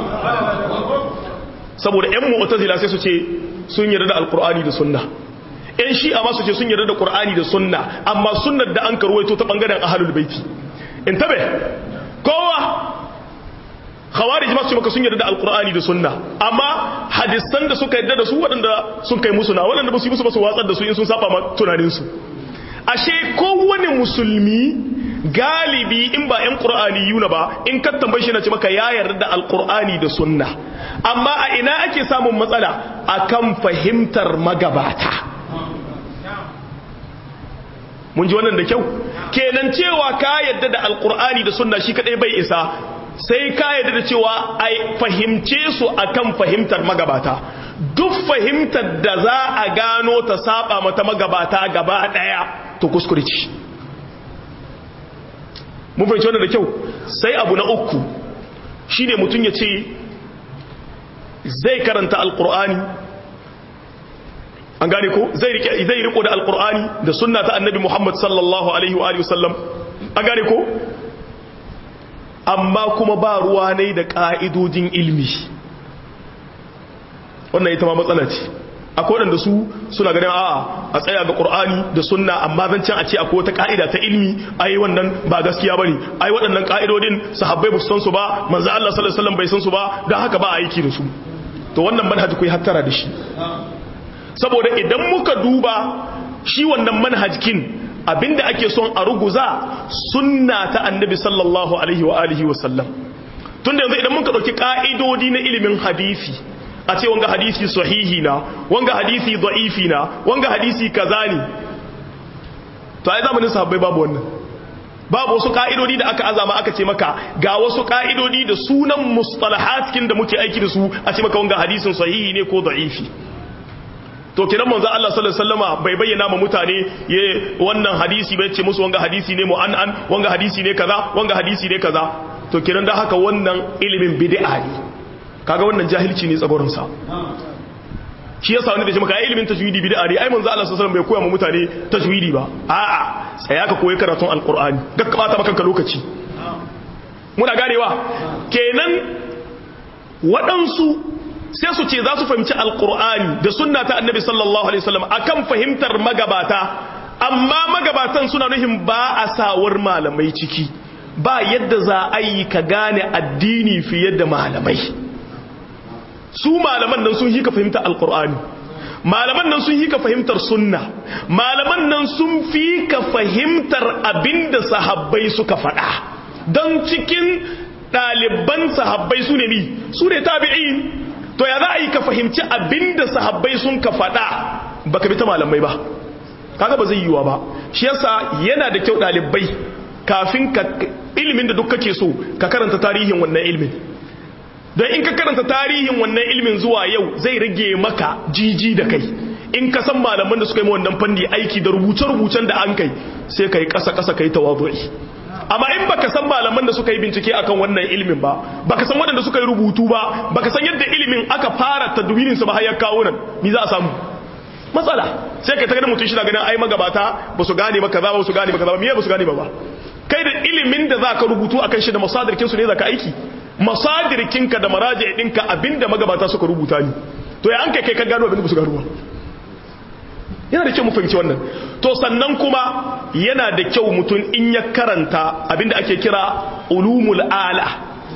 S2: saboda ƴan mu'tazila sai su ce sun yarda da alkur'ani da sunna ƴan shi'a ma su ce sun yarda da qur'ani da sunna amma sunnar da an karwaito ta bangaren ahlul baiti in tabe kowa khawarij ma su maka sun yarda da alqur'ani da sunna amma hadisan da suka yarda da su waɗanda sun kai musu na waɗanda ba su yi musu ba su watsar da su in sun saba ma tunanin su ashe kowane musulmi galibi in ba yan qur'ani yuna ba in ka tambaye shi na ce maka ya yarda da alqur'ani da sunna amma a ina ake samun matsala akan fahimtar magabata mun ji wannan da kyau kenan cewa ka yadda da alqur'ani da sunna shi kadai bai isa sai ka yadda da cewa ai fahimce su akan fahimtar magabata duk fahimtar da za a gano ta saba mata magabata gaba daya to kuskure ce mun fahimci wannan da kyau sai abu na uku shine mutum ya ce zai karanta alqur'ani an gane ko zai riko da alqur'ani da sunna ta annabi Muhammad sallallahu alaihi wa alihi wasallam an gane ko amma kuma ba ruwa ne da ƙa'idojin ilmi wannan ita ma matsala ce akwai waɗanda su suna ganin a'a a tsaya ga ƙur'ani da sunna amma zan can a ce akwai wata ƙa'ida ta ilmi ai wannan ba gaskiya bane ai waɗannan ƙa'idodin sahabbai ba su san su ba manzo Allah sallallahu alaihi wasallam bai san su ba dan haka ba a aiki da su to wannan manhaji ku yi hattara da shi saboda idan muka duba shi wannan manhajkin abinda ake son a ruguza sunna ta annabi sallallahu alaihi wa alihi wa sallam tunda yanzu idan muka dauki ka'idodi na ilimin hadisi a ce wanga hadisi sahihi na wanga hadisi da'ifi na wanga hadisi kaza ne to ai zamanin sahabbai babu wannan babu wasu ka'idodi da aka azama aka ce maka ga wasu ka'idodi da sunan mustalahat kin da muke aiki da su a ce maka wanga hadisin sahihi ne ko da'ifi to kiran manzo Allah sallallahu alaihi wasallama bai bayyana ma mutane ye wannan hadisi bai ce musu wanga hadisi ne mu'an'an wanga hadisi ne kaza wanga hadisi ne kaza to kiran da haka wannan ilimin bid'a ne kaga wannan jahilci ne tsagorin sa shi yasa wani da shi maka ilimin tajwidi bid'a ne ai manzo Allah sallallahu alaihi wasallam bai koya ma mutane tajwidi ba a'a tsaya ka koyi karatun alqur'ani gakka bata maka lokaci muna ganewa kenan waɗansu sai su ce za su fahimci alkur'ani da sunna ta annabi sallallahu alaihi wasallam akan fahimtar magabata amma magabatan suna nuhin ba a sawar malamai ciki ba yadda za a yi ka gane addini fiye da malamai su malaman nan sun hika fahimtar alkur'ani malaman nan sun hika fahimtar sunna malaman nan sun fi ka fahimtar abinda sahabbai suka faɗa don cikin ɗaliban sahabbai su ne mi su ne tabi'in to ya za a yi ka fahimci abinda sahabbai sun ka faɗa ba ka bi ta malamai ba kaga ba zai yiwa ba shi yasa yana da kyau ɗalibai kafin ka ilimin da duk kake so ka karanta tarihin wannan ilimin don in ka karanta tarihin wannan ilimin zuwa yau zai rage maka jiji da kai in ka san malaman da suka yi wannan fanni aiki da rubuce-rubucen da an kai sai ka yi ƙasa-ƙasa ka yi tawazu'i amma in baka san malaman da suka yi bincike akan wannan ilimin ba baka san waɗanda suka yi rubutu ba baka san yadda ilimin aka fara tadwinin sa ba har ya kawo nan ni za a samu matsala sai ka tagar mutum shi na ganin ai magabata ba su gane ba kaza ba su gane ba kaza ba me ba su gane ba ba kai da ilimin da zaka rubutu akan shi da masadirkin su ne zaka aiki masadirkin ka da maraji ɗinka abinda magabata suka rubuta ni to ya an kai kai ka gano abinda ba su gano ba yana da kyau mu fahimci wannan to sannan kuma yana da kyau mutum in ya karanta abinda ake kira ulumul ala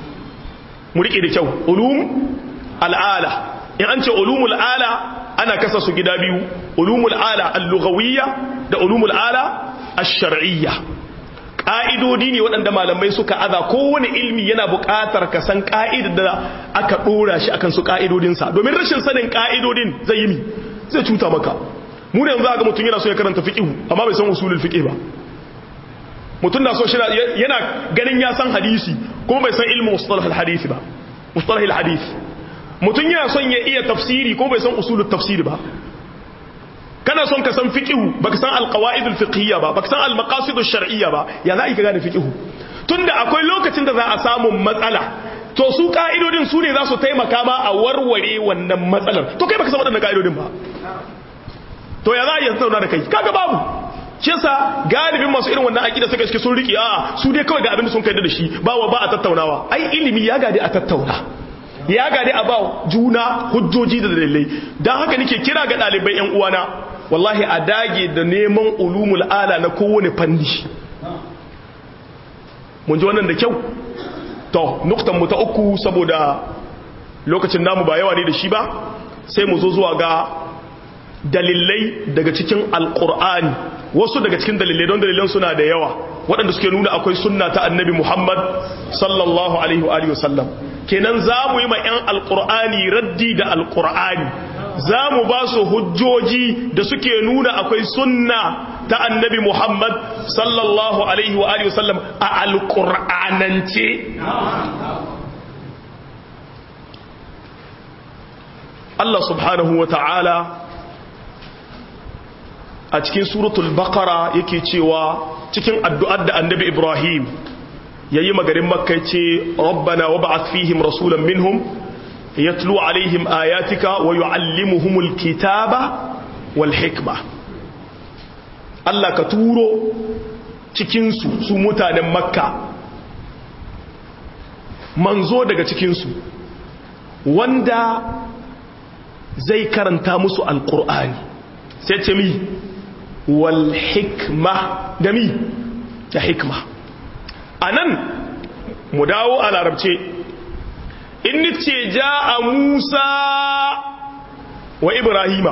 S2: mu rike da kyau ulum al'ala in an ce ulumul ala ana kasa su gida biyu ulumul ala al-lughawiyya da ulumul ala ash-shar'iyya ƙa'idodi ne waɗanda malamai suka aza kowane ilmi yana buƙatar ka san ƙa'idar da aka ɗora shi akan su ƙa'idodinsa domin rashin sanin ƙa'idodin zai yi mi zai cuta maka mu ne yanzu ga mutum yana so ya karanta fiƙihu amma bai san usulul fiƙih ba mutum na so shi yana ganin ya san hadisi kuma bai san ilmin mustalah hadisi ba mustalah hadisi mutum yana son ya iya tafsiri kuma bai san usulul tafsiri ba kana son ka san fiqhu baka san alqawaidul fiqhiyya ba baka san almaqasidush shar'iyya ba ya za ka gane fiqhu tunda akwai lokacin da za a samu matsala to su ka'idodin su ne za su taimaka ma a warware wannan matsalar to kai baka san waɗannan ka'idodin ba to ya za a yi zauna da kai kaga babu shi yasa galibin masu irin wannan aqida suka iske sun riki a su dai kawai ga abin da sun kai da shi ba wa ba a tattaunawa ai ilimi ya gade a tattauna ya gade a ba juna hujjoji da dalilai dan haka nake kira ga ɗalibai yan uwana wallahi a dage da neman ulumul ala na kowane fanni mun ji wannan da kyau to nuktan mu ta uku saboda lokacin namu ba yawa ne da shi ba sai mu zo zuwa ga dalilai daga cikin alkur'ani wasu daga cikin dalilai don dalilan suna da yawa waɗanda suke nuna akwai sunna ta annabi muhammad sallallahu alaihi wa alihi wasallam kenan za mu yi ma 'yan alkur'ani raddi da alkur'ani za mu ba su hujjoji da suke nuna akwai sunna ta annabi Muhammad sallallahu alaihi wa alihi wasallam a alƙur'anance Allah subhanahu wa ta'ala a cikin suratul baqara yake cewa cikin addu'ar da annabi Ibrahim yayi magarin makka ce rabbana wab'ath fihim rasulan minhum yatlu alaihim ayatika wa yuallimuhumul kitaba wal hikma Allah ka turo cikin su su mutanen makka manzo daga cikin su wanda zai karanta musu alqur'ani sai ce mi wal hikma da mi da hikma anan mu dawo a larabce in ce ja a musa wa ibrahima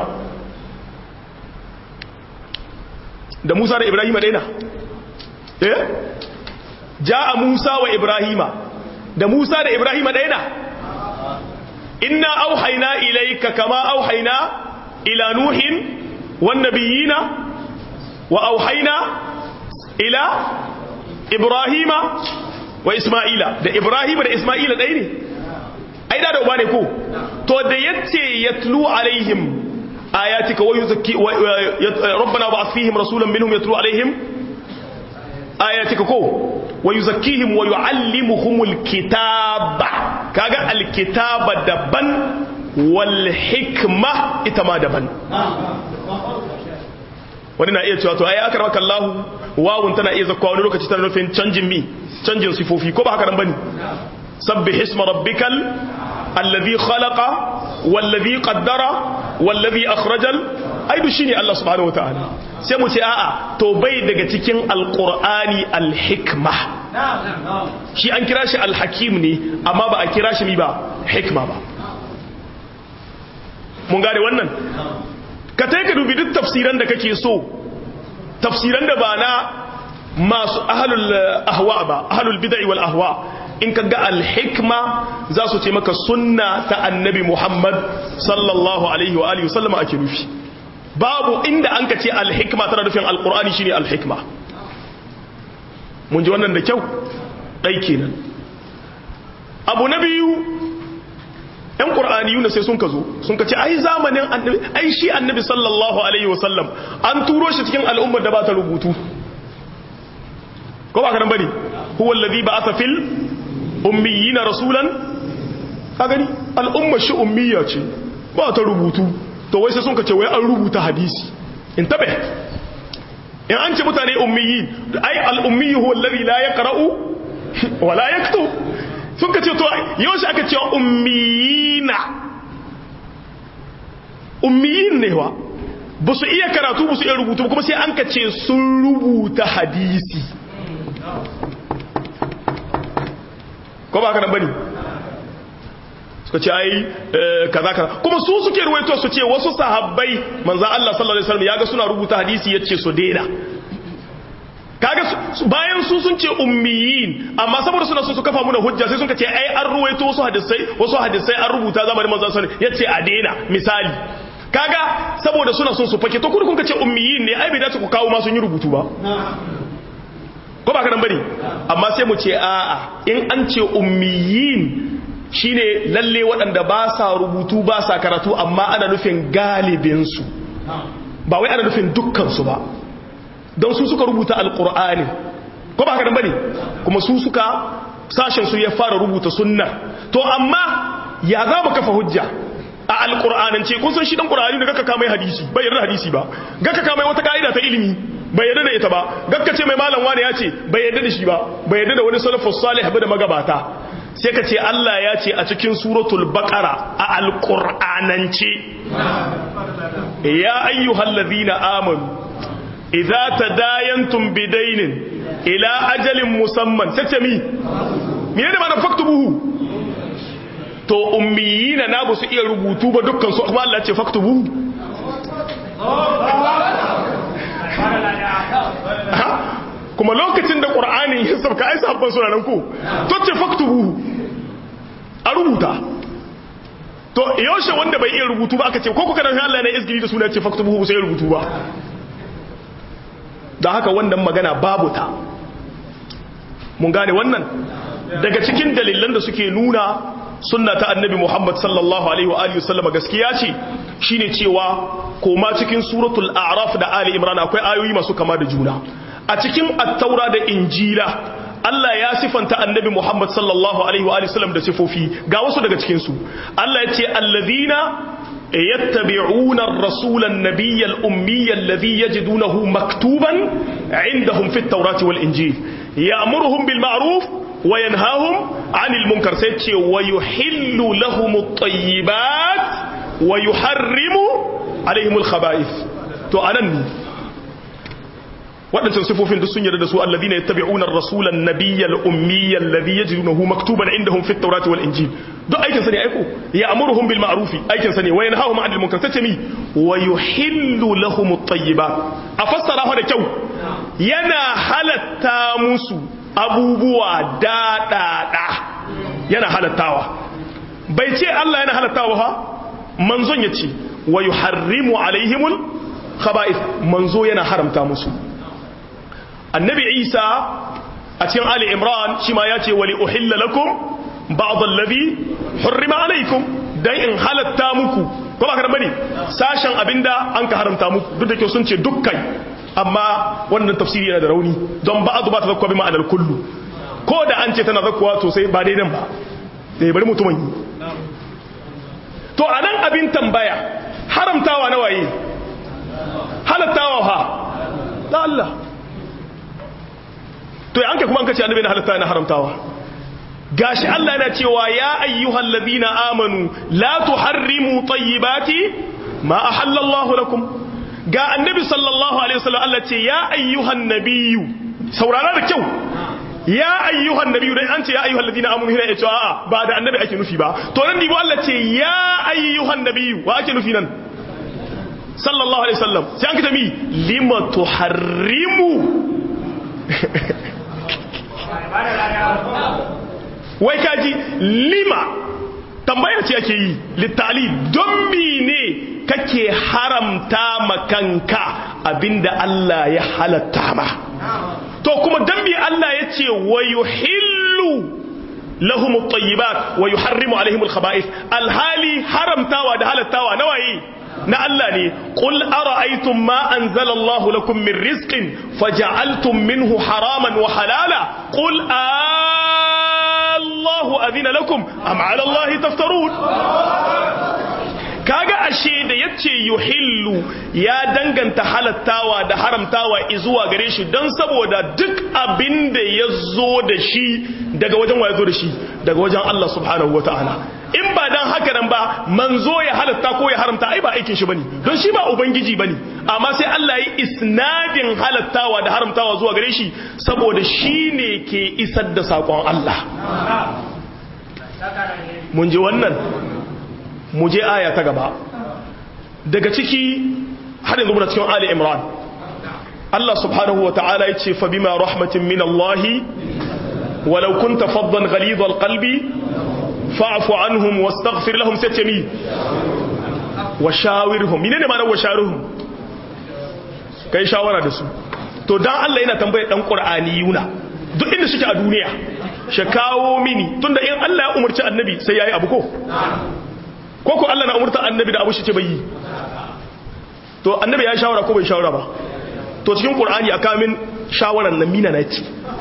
S2: da musa da ibrahima daina eh ja a musa wa ibrahima da musa da ibrahima daina inna auhaina ilaika kama auhaina ila nuhin wan nabiyina wa auhaina ila ibrahima wa isma'ila da ibrahima da isma'ila ɗaya ne ai da uba ne ko to da yace yatlu alaihim ayatika wa yuzakki rabbana ba'ath fihim rasulan minhum yatlu alaihim ayatika ko wa yuzakkihim wa yuallimuhumul kitaba kaga alkitaba daban wal hikma ita ma daban wani na iya cewa to ai aka rabaka Allah wawun tana iya zakwa wani lokaci tana nufin canjin mi canjin sifofi ko ba haka nan bane سبح اسم ربك الذي خلق والذي قدر والذي أخرج ai du shine Allah subhanahu wataala sai mu ce a'a to bai daga cikin alqur'ani alhikma shi an kira shi alhakim ne amma ba a kira shi mi ba hikma ba mun gane wannan ka tai ka dubi duk tafsiran da kake so tafsiran da ba na masu ahlul ahwa ba ahlul bid'i wal ahwa in ka ga alhikma za su ce maka sunna ta annabi Muhammad sallallahu alaihi wa alihi sallama ake nufi babu inda an ka ce alhikma tana nufin alkur'ani shine alhikma mun ji wannan da kyau ɗai kenan abu na biyu ‘yan ƙur'ani yuna sai sun ka zo sun ka ce ai zamanin annabi ai shi annabi sallallahu alaihi wasallam an turo shi cikin al'ummar da ba ta rubutu ko ba ka nan bane huwa allazi ba'atha fil ummiyina rasulan ka gani al'ummar shi ummiya ce ba ta rubutu to wai sai sun kace wai an rubuta hadisi in tabe in an ce mutane ummiyi ai al-ummi huwa alladhi la yaqra'u wa la yaktub sun kace to yau shi aka ce ummiyina ummiyin ne wa ba su iya karatu ba su iya rubutu kuma sai an kace sun rubuta hadisi ko ba ka nan bane suka ce ai kaza kaza kuma su suke ruwaito su ce wasu sahabbai manzan Allah sallallahu alaihi wasallam yaga suna rubuta hadisi yace su daina kaga bayan su sun ce ummiyin amma saboda suna so su kafa muna hujja sai sun ce ai an ruwaito wasu hadisai wasu hadisai an rubuta zamanin manzon sallallahu alaihi yace a daina misali kaga saboda suna son su fake to kun kun ce ummiyin ne ai bai dace ku kawo ma sun yi rubutu ba ko ba ka nan bane amma sai mu ce a'a in an ce ummiyin shine lalle waɗanda ba sa rubutu ba sa karatu amma ana nufin galibinsu ba wai ana nufin dukkansu ba don su suka rubuta alkur'ani ko ba haka nan bane kuma su suka sashen su ya fara rubuta sunna to amma ya za mu kafa hujja a alkur'anance kun san shi dan qur'ani da kaka kama hadisi bai yarda hadisi ba gaka kama wata kaida ta ilimi bai yarda da ita ba gaka ce mai malam wani ya ce bai yarda da shi ba bai yarda da wani salafus salih ba da magabata sai ka ce Allah ya ce a cikin suratul baqara a alqur'anance ya ayyuhallazina amanu idza tadayantum bidainin ila ajalin musamman sace mi me ne ma faktubuhu to ummiyina na ba su iya rubutu ba dukkan su kuma Allah ya ce faktubuhu kuma lokacin da ƙur'anin ya sauka ai sahabban suna nan ko to ce faktubu a rubuta to yaushe wanda bai iya rubutu ba aka ce ko kuka dan Allah ne izgiri da suna ce faktubu sai rubutu ba da haka wannan magana babu ta mun gane wannan daga cikin dalilan da suke nuna sunna ta annabi Muhammad sallallahu alaihi wa alihi wasallama gaskiya ce shine cewa koma cikin suratul a'raf da ali imran akwai ayoyi masu kama da juna a cikin attaura da injila Allah ya sifanta annabi Muhammad sallallahu alaihi wa sallam da sifofi ga wasu daga cikin su Allah ya ce allazina yattabi'una ar-rasula an-nabiyya al-ummiyya alladhi yajidunahu maktuban 'indahum fit tawrati wal injil ya'muruhum bil ma'ruf wa yanhahum 'anil munkar sai ce wa yuhillu lahum at-tayyibat wa yuharrimu 'alayhim al-khaba'ith to anan waɗancan sifofin duk sun yarda da su alladhina yattabi'una ar-rasula an-nabiyya al-ummiyya alladhi yajidunahu maktuban indahum fit tawrati wal injil duk aikin sa ne aiko ya'muruhum bil ma'ruf aikin sa ne wa yanhahum 'anil munkar tace mi wa yuhillu lahum at-tayyibat a fassara da kyau yana halatta musu abubuwa daɗaɗa yana halattawa bai ce Allah yana halattawa ha manzon ya ce wa yuharrimu alaihimul khaba'ith manzo yana haramta musu annabi isa a cikin ali imran shi ma ya ce wali uhilla lakum ba'd allazi hurrima alaikum dan in halatta muku ko ba ka bane sashen abinda an ka haramta muku duk da ke sun ce dukkan amma wannan tafsiri yana da rauni don ba'd ba ta zakkuwa bi ma'anar kullu ko da an ce tana zakkuwa to sai ba daidan ba sai bari mutumin yi to anan abin tambaya haramtawa na waye halattawa ha da Allah to ya anke kuma an kace annabi na halatta na haramtawa gashi Allah yana cewa ya ayyuhal ladina amanu la tuharrimu tayyibati ma ahalla Allah lakum ga annabi sallallahu alaihi wasallam Allah ce ya ayyuhan nabiyyu saurara da kyau ya ayyuhan nabiyyu dai an ce ya ayyuhal ladina amanu hina yace a'a ba da annabi ake nufi ba to nan dibo Allah ce ya ayyuhan nabiyyu wa ake nufi nan sallallahu alaihi wasallam sai an kita mi lima tuharrimu wai kaji lima tambaya ce ake yi littali don ne kake haramta makanka abinda Allah ya halatta ma to kuma dan bi Allah ya ce wa yuhillu lahum at-tayyibat wa yuharrimu alaihim al-khaba'ith alhali haramtawa da halattawa nawayi na Allah ne qul ara'aytum ma anzala Allah lakum min rizqin faja'altum minhu haraman wa halala qul Allahu adina lakum am 'ala Allah taftarun kaga ashe da yace yuhillu ya danganta halattawa da haramtawa izuwa gare shi don saboda duk abin da ya zo da shi daga wajen wa ya zo da shi daga wajen Allah subhanahu wa ta'ala in ba dan haka nan ba manzo ya halatta ko ya haramta ai ba aikin shi bane don shi ba ubangiji bane amma sai Allah ya isnadin halattawa da haramtawa zuwa gare shi saboda shi ne ke isar da sakon Allah mun ji wannan mu je aya ta gaba daga ciki har yanzu muna cikin Ali Imran Allah subhanahu wa ta'ala yace fa bima rahmatin min Allah walau kunta faddan ghalid alqalbi fa'fu anhum wastaghfir lahum satami wa shawirhum menene ma'anar wa shawirhum kai shawara da su to dan Allah yana tambaye dan qur'aniyuna duk inda suke a duniya shi kawo mini tunda in Allah ya umarci annabi sai yayi abu ko ko ko Allah na umurta annabi da abu shi ce bai yi to annabi ya shawara ko bai shawara ba to cikin qur'ani aka min shawaran nan mina na ci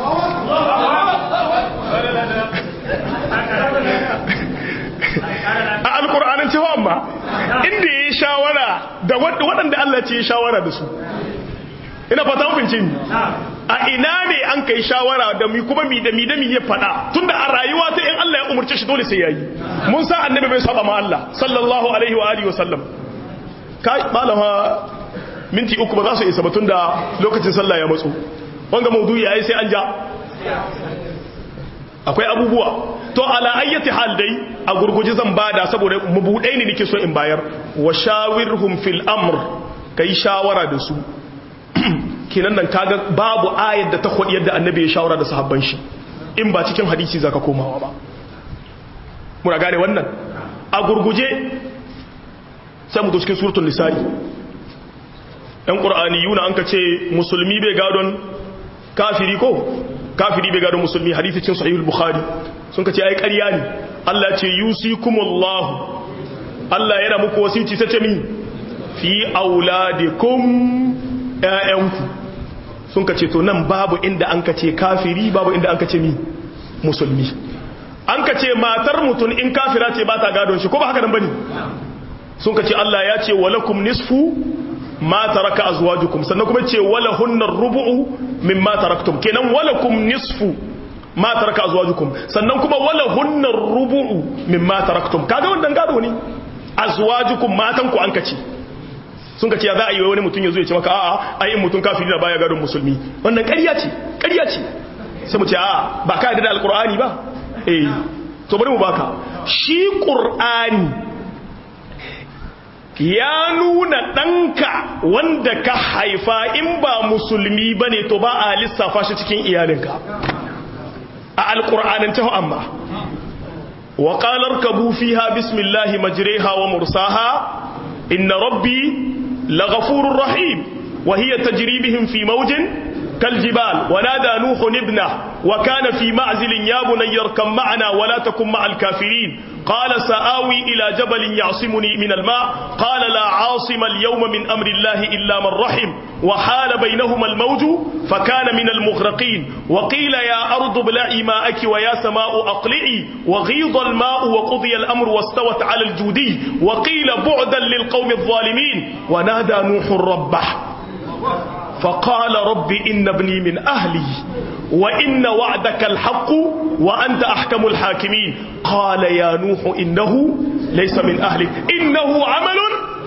S2: a alqur'anin cewa amma inda yayi shawara da waɗanda Allah ce ya shawara da su ina fata mun ni a ina ne an kai shawara da mi kuma mi da mi da mi ya fada tunda a rayuwa ta in Allah ya umurce shi dole sai yayi mun san annabi bai saba ma Allah sallallahu alaihi wa alihi wa sallam kai malama minti uku ba za su isa ba tunda lokacin sallah ya matso wanga maudu'i yayi sai an ja akwai abubuwa to ala ayyati hal dai a gurguje zan bada saboda mabudai ne nake so in bayar wa shawirhum fil amr kai shawara da su kenan nan kaga babu ayar da ta kwadi yadda annabi ya shawara da sahabban shi in ba cikin hadisi zaka komawa ba muna gane wannan a gurguje sai mu cikin suratul nisa'i ɗan qur'aniyuna an ka ce musulmi bai gadon kafiri ko kafiri bai gadon musulmi hadisi cikin sahihul bukhari sun ka ce ai ƙarya ne Allah ce yusikumullahu Allah yana muku wasici ta ce mi fi auladikum ƴaƴanku sun ka ce to nan babu inda an ka ce kafiri babu inda an ka ce mi musulmi an ka ce matar mutum in kafira ce ba ta gadon shi ko ba haka nan bane sun ka ce Allah ya ce walakum nisfu ma taraka azwajukum sannan kuma ce wala hunnar rubu'u mimma taraktum kenan walakum nisfu ma taraka azwajukum sannan kuma wala hunnar rubu'u mimma taraktum kaga wannan gado ne azwajukum matan ku an ka ce sun ka ce za a yi wani mutum ya zo ya ce maka a'a ai in mutum kafiri da baya gadon musulmi wannan ƙarya ce ƙarya ce sai mu ce a'a ba ka yarda da alqur'ani ba eh to bari mu baka shi qur'ani ya nuna ɗanka wanda ka haifa in ba musulmi ba ne to ba a lissafa shi cikin iyalinka a alƙur'anin ta amma wa ƙalar ka bufi ha bismillahi majireha wa mursaha inna rabbi laghafurur rahim wa hiya tajribihim fi mawjin كالجبال ونادى نوح ابنه وكان في معزل يا بني اركب معنا ولا تكن مع الكافرين قال سآوي إلى جبل يعصمني من الماء قال لا عاصم اليوم من أمر الله إلا من رحم وحال بينهما الموج فكان من المغرقين وقيل يا أرض ابلعي ماءك ويا سماء أقلعي وغيض الماء وقضي الأمر واستوت على الجودي وقيل بعدا للقوم الظالمين ونادى نوح ربه فقال رب إن ابني من أهلي وإن وعدك الحق وأنت أحكم الحاكمين قال يا نوح إنه ليس من أهلك إنه عمل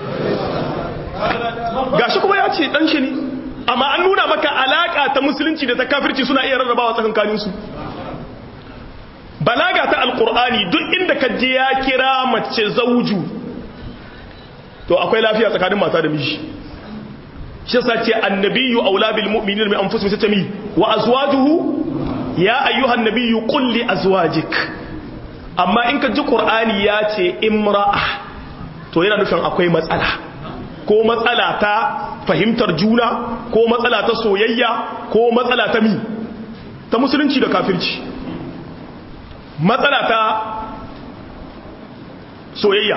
S2: gashi kuma ya ce dan shi ne amma an nuna maka alaka ta musulunci da ta kafirci suna iya rarrabawa tsakankanin su balaga ta alqur'ani duk inda ka je ya kira mace zauju to akwai lafiya tsakanin mata da miji shi sa ce annabiyu aula bil mu'minina min anfusihim satami wa azwajuhu ya ayyuhan nabiyyu qul li azwajik amma in ka ji qur'ani ya ce imra'a to yana nufin akwai matsala ko matsala ta fahimtar juna ko matsala ta soyayya ko matsala ta mi ta musulunci da kafirci matsala ta soyayya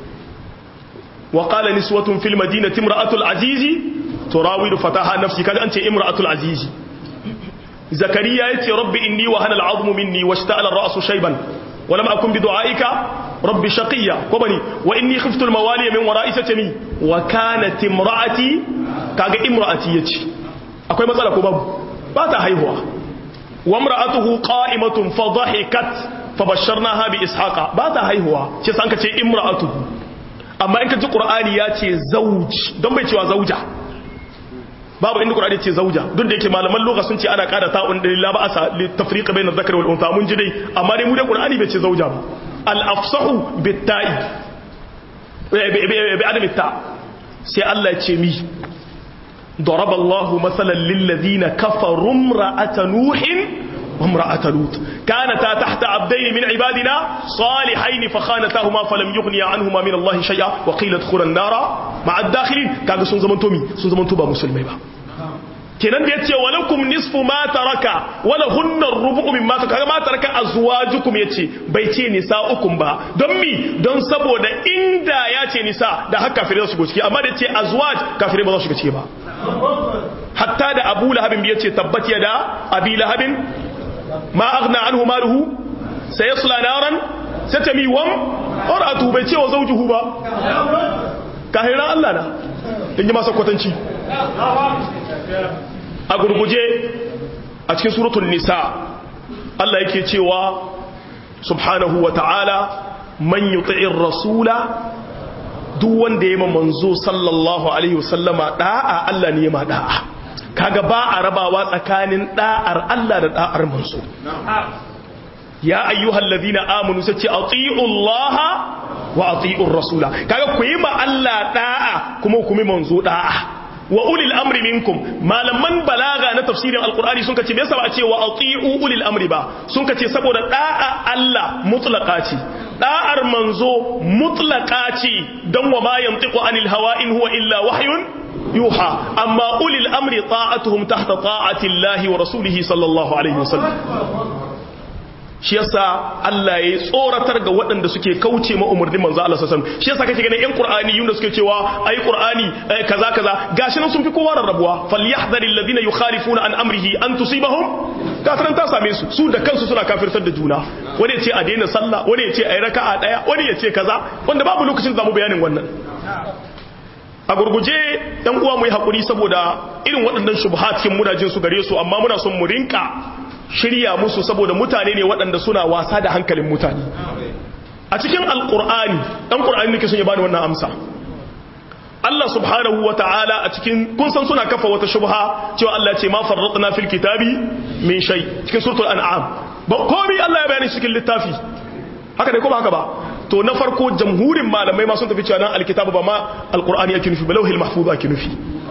S2: wa qala niswatun fil madinati imra'atul azizi turawidu fataha nafsi kaga an ce imra'atul azizi zakariya yace rabbi inni wa hana al'azmu minni washta'ala ar-ra'su shayban wa lam akun bi du'aika rabbi shaqiya ko bani wa inni khiftu al-mawali min wara'i satami wa kanat imra'ati kaga imra'ati yace akwai matsala ko babu ba ta haihuwa wa imra'atuhu qa'imatun fa dhahikat fa basharnaha bi ishaqa ba ta haihuwa ce san ka ce imra'atuhu amma in ka ji qur'ani ya ce zauj don bai cewa zauja babu inda Qur'ani ce zauja duk da yake malaman lugha sun ce ana kada ta'un da la ba'asa li tafriq bayna dhakar wal untha mun ji dai amma dai mu dai Qur'ani bai ce zauja ba al afsahu bit ta'i bi adam ta sai Allah ya ce mi ضرب الله مثلا للذين كفروا امرأة نوح وامرأة لوط كانتا تحت عبدين من عبادنا صالحين فخانتاهما فلم يغنيا عنهما من الله شيئا وقيل ادخلا النار مع الداخلين كاغا سون زمان تومي سون زمان توبا مسلمai ba kenan da yace walakum nisfu ma taraka wala hunna rubu'u mimma taraka ma taraka azwajukum yace bai ce nisa'ukum ba don mi don saboda inda yace nisa da haka kafirai za su go ciki amma da yace azwaj kafirai ba za su shiga ciki ba hatta da Abu Lahab ya ce tabbat yada Abi Lahab ma aghna anhu maluhu sayasla naran satami wam qaratu bai ce wa zawjuhu ba kahira Allah na in ji masa kwatanci a gurguje a cikin suratul nisa Allah yake cewa subhanahu wa ta'ala man yuti'ir rasula duk wanda ya manzo sallallahu alaihi wasallama da'a Allah ne ma da'a kaga ba a rabawa tsakanin da'ar Allah da da'ar manzo ya ayyuhal ladina amanu sace ati'u Allah wa ati'ur rasula kaga ku yi ma Allah da'a kuma ku yi manzo da'a wa ulil amri minkum malaman balaga na tafsirin alqur'ani sun kace me yasa ba a ce wa ati'u ulil amri ba sun kace saboda da'a Allah mutlaqa ce da'ar manzo mutlaqa ce dan wa ma yantiqu anil hawa in huwa illa wahyun yuha amma ulil amri ta'atuhum tahta ta'ati Allah wa rasulihi sallallahu alaihi wasallam shi yasa Allah ya tsoratar ga waɗanda suke kauce ma umarnin manzo Allah sallallahu alaihi wasallam shi yasa kake ganin ƴan Qur'ani yunda suke cewa ai Qur'ani kaza kaza gashi nan sun fi kowa rarrabuwa falyahdharil ladina yukhalifuna an amrihi an tusibahum kafiran ta same su su da kansu suna kafirtar da juna wani ya ce a daina sallah wani ya ce ai raka'a daya wani ya ce kaza wanda babu lokacin da zamu bayanin wannan a gurguje ɗan uwa mu yi hakuri saboda irin waɗannan shubhatin muna jin su gare su amma muna son mu rinka shirya musu saboda mutane ne waɗanda suna wasa da hankalin mutane a cikin alƙur'ani ɗan ƙur'ani nake sun yi bani wannan amsa Allah subhanahu wa ta'ala a cikin kun san suna kafa wata shubha cewa Allah ce ma farratna fil kitabi min shay cikin suratul an'am ba komai Allah ya bayani cikin littafi haka ne ko ba haka ba to na farko jamhurin malamai ma sun tafi cewa nan alkitabu ba ma alqur'ani yake nufi ba lauhil mahfuz yake nufi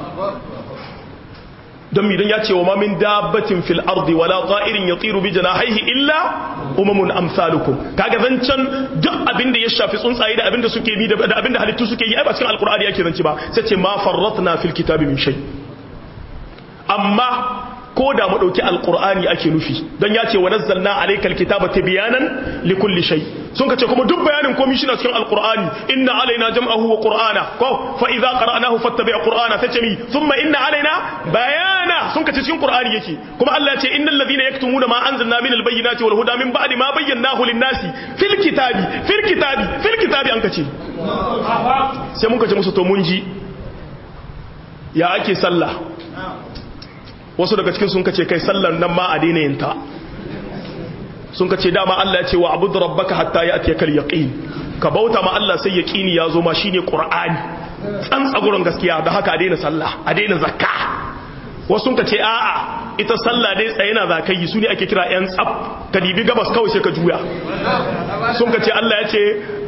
S2: don midan ya ce wa mamin dabbatin fil ardi wala ta'irin yatiru bi janahihi illa umamun amsalukum kaga zancan duk abin da ya shafi tsuntsaye da abin da suke bi da abin da halittu suke yi ai ba cikin alqur'ani yake zanci ba sai ce ma farratna fil kitabi min shay amma ko da mu dauki alqur'ani ake nufi dan ya ce wa nazzalna alaykal kitaba tibyanan likulli shay sun kace kuma duk bayanin komai shi na cikin alqur'ani inna alaina jam'ahu wa qur'ana ko fa idza qara'nahu fattabi' qur'ana sai ce mi thumma inna alaina bayana sun kace cikin qur'ani yake kuma Allah ya ce innal ladhina yaktumuna ma anzalna minal bayyinati wal huda min ba'di ma bayyanahu lin-nasi fil kitabi fil kitabi fil kitabi an kace sai mun kace musu to mun ji ya ake sallah wasu daga cikin sun kace kai sallar nan ma a daina yinta sun kace dama Allah ya ce wa abudu rabbaka hatta ya'tiyaka al-yaqin ka bauta ma Allah sai yaqini ya zo ma shine qur'ani tsantsagurin gaskiya da haka a daina sallah a daina zakka wasu sun kace a'a ita sallah dai tsaye na zakai su ne ake kira yan tsaf ka dibi gabas kawai sai ka juya sun kace Allah ya ce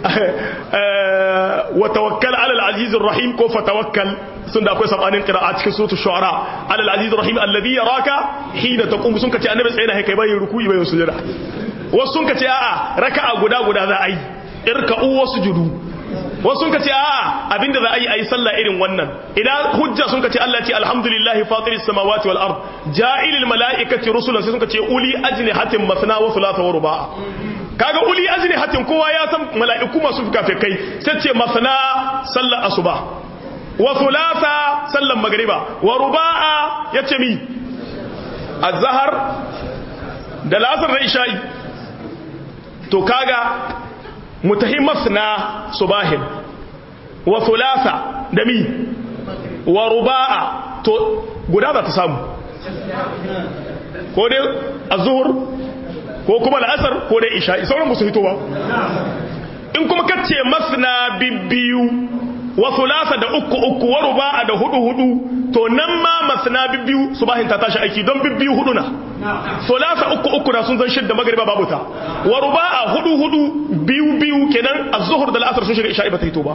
S2: wa tawakkal ala al-aziz rahim ko fa tawakkal sun da akwai sabanin qira'a cikin suratul shu'ara ala al-aziz rahim alladhi yaraka hina taqum sun kace annabi tsaye na kai bai ruku'i bai sujada wasu sun kace a'a raka'a guda guda za a yi irka'u wasujudu wasu sun kace a'a abinda za a yi a yi sallah irin wannan idan hujja sun kace Allah ce alhamdulillahi fatiris samawati wal ard ja'ilil mala'ikati rusulan sai sun kace uli ajnihatin masna wa thulatha wa ruba' kaga uli ajnihatin kowa ya san mala'iku masu fikafikai sai ce masna sallar asuba wa thulatha sallar magriba wa ruba'a yace mi azhar da lasar da isha'i to kaga mutahimmas na subahin wa thulatha da mi wa ruba'a to guda za ta samu ko dai azhur ko kuma al'asar ko dai isha'i sauran musu hito ba in kuma kace masna bibbiyu wa thulatha da uku uku wa ruba'a da hudu hudu to nan ma masna bibbiyu subahin ta tashi aiki don bibbiyu hudu na sulasa uku uku na sun zan shidda magariba babu ta wa ruba'a hudu hudu biyu biyu kenan az-zuhr da al-asr sun shiga isha'i ba ta hito ba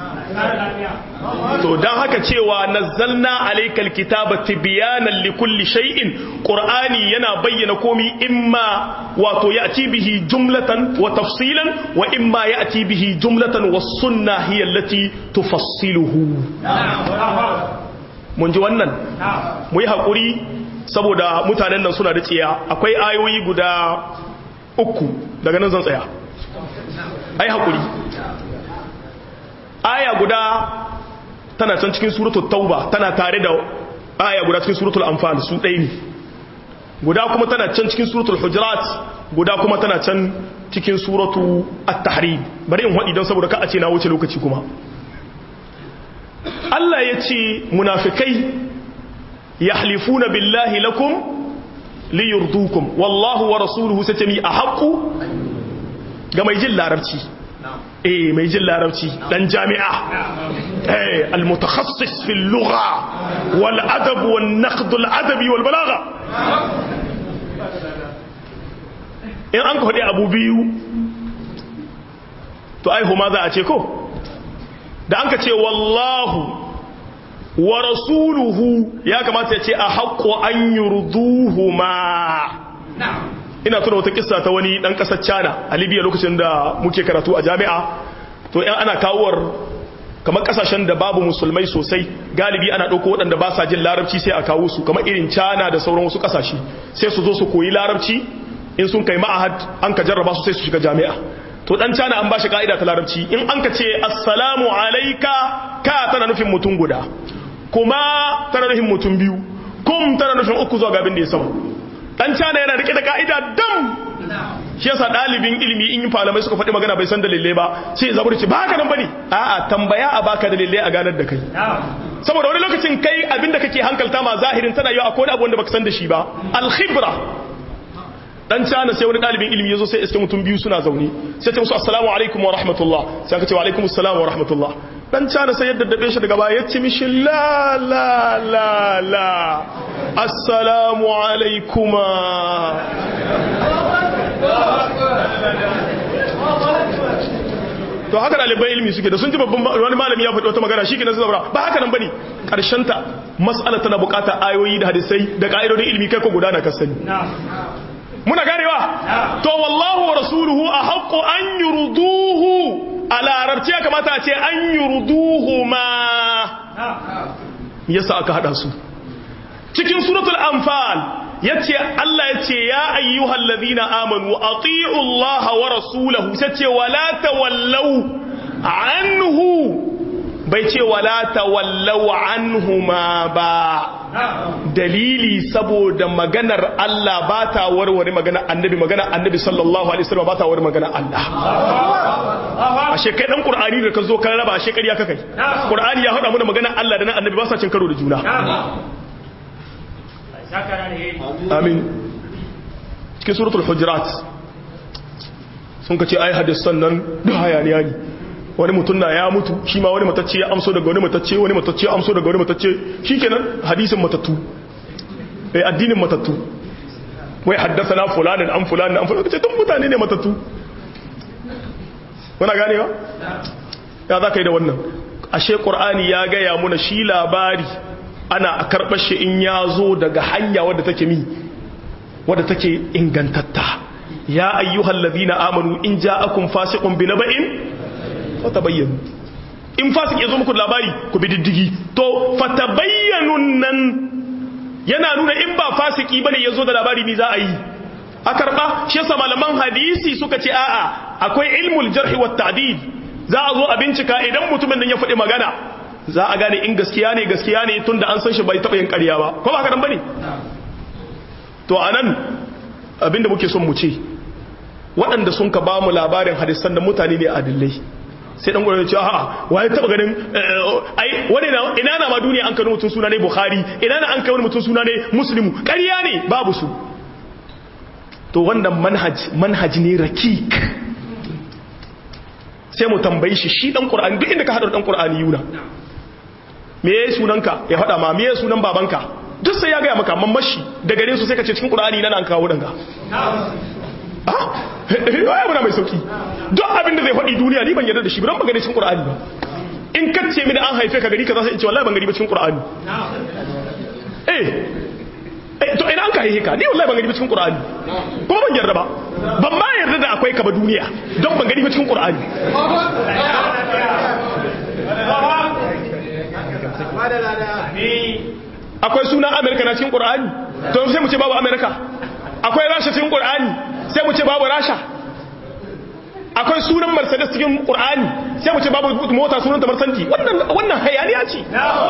S2: to dan haka cewa nazzalna alaykal kitaba tibyanan likulli shay'in qur'ani yana bayyana komi imma wato ya'ti bihi jumlatan wa tafsilan wa imma ya'ti bihi jumlatan was sunnah hiya allati tufassiluhu mun ji wannan mu yi hakuri saboda mutanen nan suna da tsiya akwai ayoyi guda uku daga nan zan tsaya ai hakuri aya guda tana can cikin suratul tauba tana tare da aya guda cikin suratul anfal su ɗaya ne guda kuma tana can cikin suratul hujurat guda kuma tana can cikin suratu at-tahrim bari in wadi don saboda ka a ce na wuce lokaci kuma Allah ya ce munafikai yahlifuna billahi lakum liyurdukum wallahu wa rasuluhu satami ahqqu ga mai jin larabci eh mai jin larabci dan jami'a eh almutakhassis fil lugha wal adab wan naqd al adabi wal balagha in an kodi abu biyu to ai huma za a ce ko da an ka ce wallahu wa rasuluhu ya kamata ya ce a haqqo an yurduhuma ina tuna wata kissa ta wani dan kasar China a Libya lokacin da muke karatu a jami'a to yan ana kawowar kamar kasashen da babu musulmai sosai galibi ana dauko waɗanda ba sa jin larabci sai a kawo su kamar irin China da sauran wasu kasashe sai su zo su koyi larabci in sun kai ma'ahad an ka jarraba su sai su shiga jami'a to dan China an bashi ka'ida ta larabci in an ka ce assalamu alayka ka tana nufin mutum guda kuma tana nufin mutum biyu kum tana nufin uku zuwa gabin da ya sama dan cana yana rike da ka'ida dam shi yasa dalibin ilimi in malamai suka faɗi magana bai san dalilai ba sai ya zaburi ce ba haka nan bane a'a tambaya a baka dalilai a ganar da kai saboda wani lokacin kai abinda kake hankalta ma zahirin tana yau akwai abu wanda baka san da shi ba al khibra dan cana sai wani dalibin ilimi yazo sai iske mutum biyu suna zaune sai ta musu assalamu alaikum wa rahmatullah sai aka ce wa alaikum assalam wa rahmatullah dan cana sai yadda dabe shi daga baya ya ce mishi la la la la assalamu alaikuma to haka ɗalibai ilimi suke da sun ji babban wani malami ya faɗi wata magana shi ke na zaura ba haka nan ba ne ta matsala tana bukata ayoyi da hadisai da ƙa'idodin ilimi kai ko gudana ka sani muna ganewa to wallahu wa rasuluhu a haƙƙo an yurduhu a larabci ya kamata a ce an yurduhu ma yasa aka hada su cikin suratul anfal yace Allah yace ya ayyuhal ladina amanu ati'u Allah wa rasulahu sace wala tawallau anhu bai ce wala tawallau anhuma ba dalili saboda maganar Allah ba ta warware maganar annabi maganar annabi sallallahu alaihi wasallam ba ta warware maganar Allah ashe kai dan qur'ani da ka zo kan raba ashe kariya kakai qur'ani ya hada mana maganar Allah da na annabi ba sa cin karo da juna amin cikin suratul hujurat sun kace ai hadisan nan da hayaniya ne wani mutum na ya mutu shi ma wani matacce ya amso daga wani matacce wani matacce ya amso daga wani matacce shikenan hadisin matattu eh addinin matattu wai haddathana fulanin an fulanin an fulanin kace tun mutane ne matattu wana ganewa ya za ka yi da wannan ashe qur'ani ya gaya muna shi labari ana a karɓar shi in ya zo daga hanya wadda take mi wadda take ingantatta ya ayyuhal ladina amanu in ja'akum fasiqun bi naba'in fatabayyanu in fasik ya zo muku labari ku bi diddigi to fatabayyanun nan yana nuna in ba fasiki bane ya zo da labari ni za a yi a karba shi yasa malaman hadisi suka ce a'a akwai ilmul jarhi wat ta'dil za a zo a bincika idan mutumin nan ya faɗi magana za a gane in gaskiya ne gaskiya ne tunda an san shi bai taɓa yin ƙarya ba ko ba haka nan bane to anan abinda muke son mu ce waɗanda sun ka ba mu labarin hadisan da mutane ne adillai sai dan gwamnati a'a waye taba ganin ai wani ina na ma duniya an kano mutum suna ne bukhari ina na an kai wani mutum suna ne muslimu ƙarya ne babu su to wannan manhaj manhaj ne rakik sai mu tambayi shi shi dan qur'ani duk inda ka hada dan qur'ani yuna me yayi sunanka ya faɗa ma me yayi sunan babanka duk sai ya gaya maka mamashi da gare su sai ka ce cikin qur'ani nan an kawo danga ah ya muna mai sauki duk abin da zai faɗi duniya ni ban yarda da shi ban gani cikin qur'ani ba in ka ce mini an haife ka gari ka za su in ce wallahi ban gani ba cikin qur'ani eh eh to ina an ka haife ka ni wallahi ban gani ba cikin qur'ani kuma ban yarda ba ban ma yarda da akwai ka ba duniya don ban gani ba cikin qur'ani akwai sunan amerika na cikin qur'ani to sai mu ce babu amerika akwai rasha cikin qur'ani sai mu ce babu rasha akwai sunan mercedes cikin qur'ani sai mu ce babu mota sunan ta mercedes wannan wannan hayaniya ce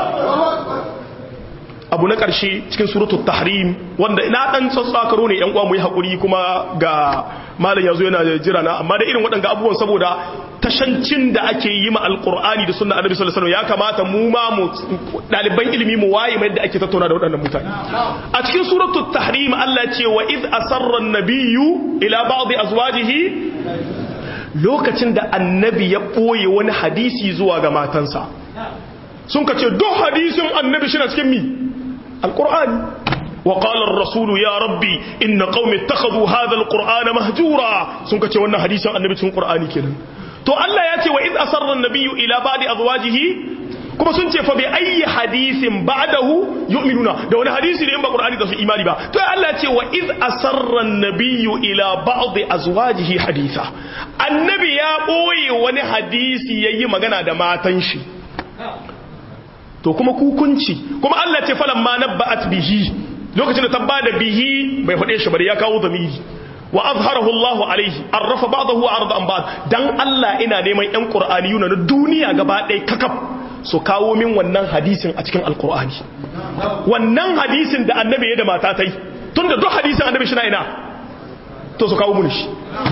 S2: abu na ƙarshe cikin suratul tahrim wanda ina dan tsatsakaro ne yan uwa mu yi hakuri kuma ga malam yazo yana jira na amma da irin waɗanda abubuwan saboda tashancin da ake yi ma alqur'ani da sunna annabi sallallahu alaihi wasallam ya kamata mu ma mu daliban ilimi mu waye mai da ake tattauna da waɗannan mutane a cikin suratul tahrim Allah ce wa id asarra an-nabiyyu ila ba'd azwajihi lokacin da annabi ya boye wani hadisi zuwa ga matansa sun ka ce duk hadisin annabi shi na cikin mi القرآن وقال الرسول يا ربي إن قوم اتخذوا هذا القرآن مهجورا سنك وانا حديثا النبي تكون قرآني كنا تو الله ياتي وإذ أسر النبي إلى بعض أزواجه kuma sun ce fa bi ayi hadisin ba'dahu yu'minuna da wani hadisi ne in ba qur'ani da su imani ba to Allah ce wa iz asarra an-nabiyyu ila ba'd azwajihi haditha annabi ya boye wani hadisi yayi magana da matan shi to kuma kukunci kuma Allah ce falan ma nabba'at bihi lokacin da ta bada bihi bai fade shi bari ya kawo zamiri wa azharahu Allah alaihi arrafa ba'dahu wa arda an ba'd dan Allah ina neman yan qur'aniyuna na duniya gaba ɗaya kakaf su kawo min wannan hadisin a cikin alqur'ani wannan hadisin da annabi ya da mata tai tunda duk hadisin annabi shi na ina to su kawo mun shi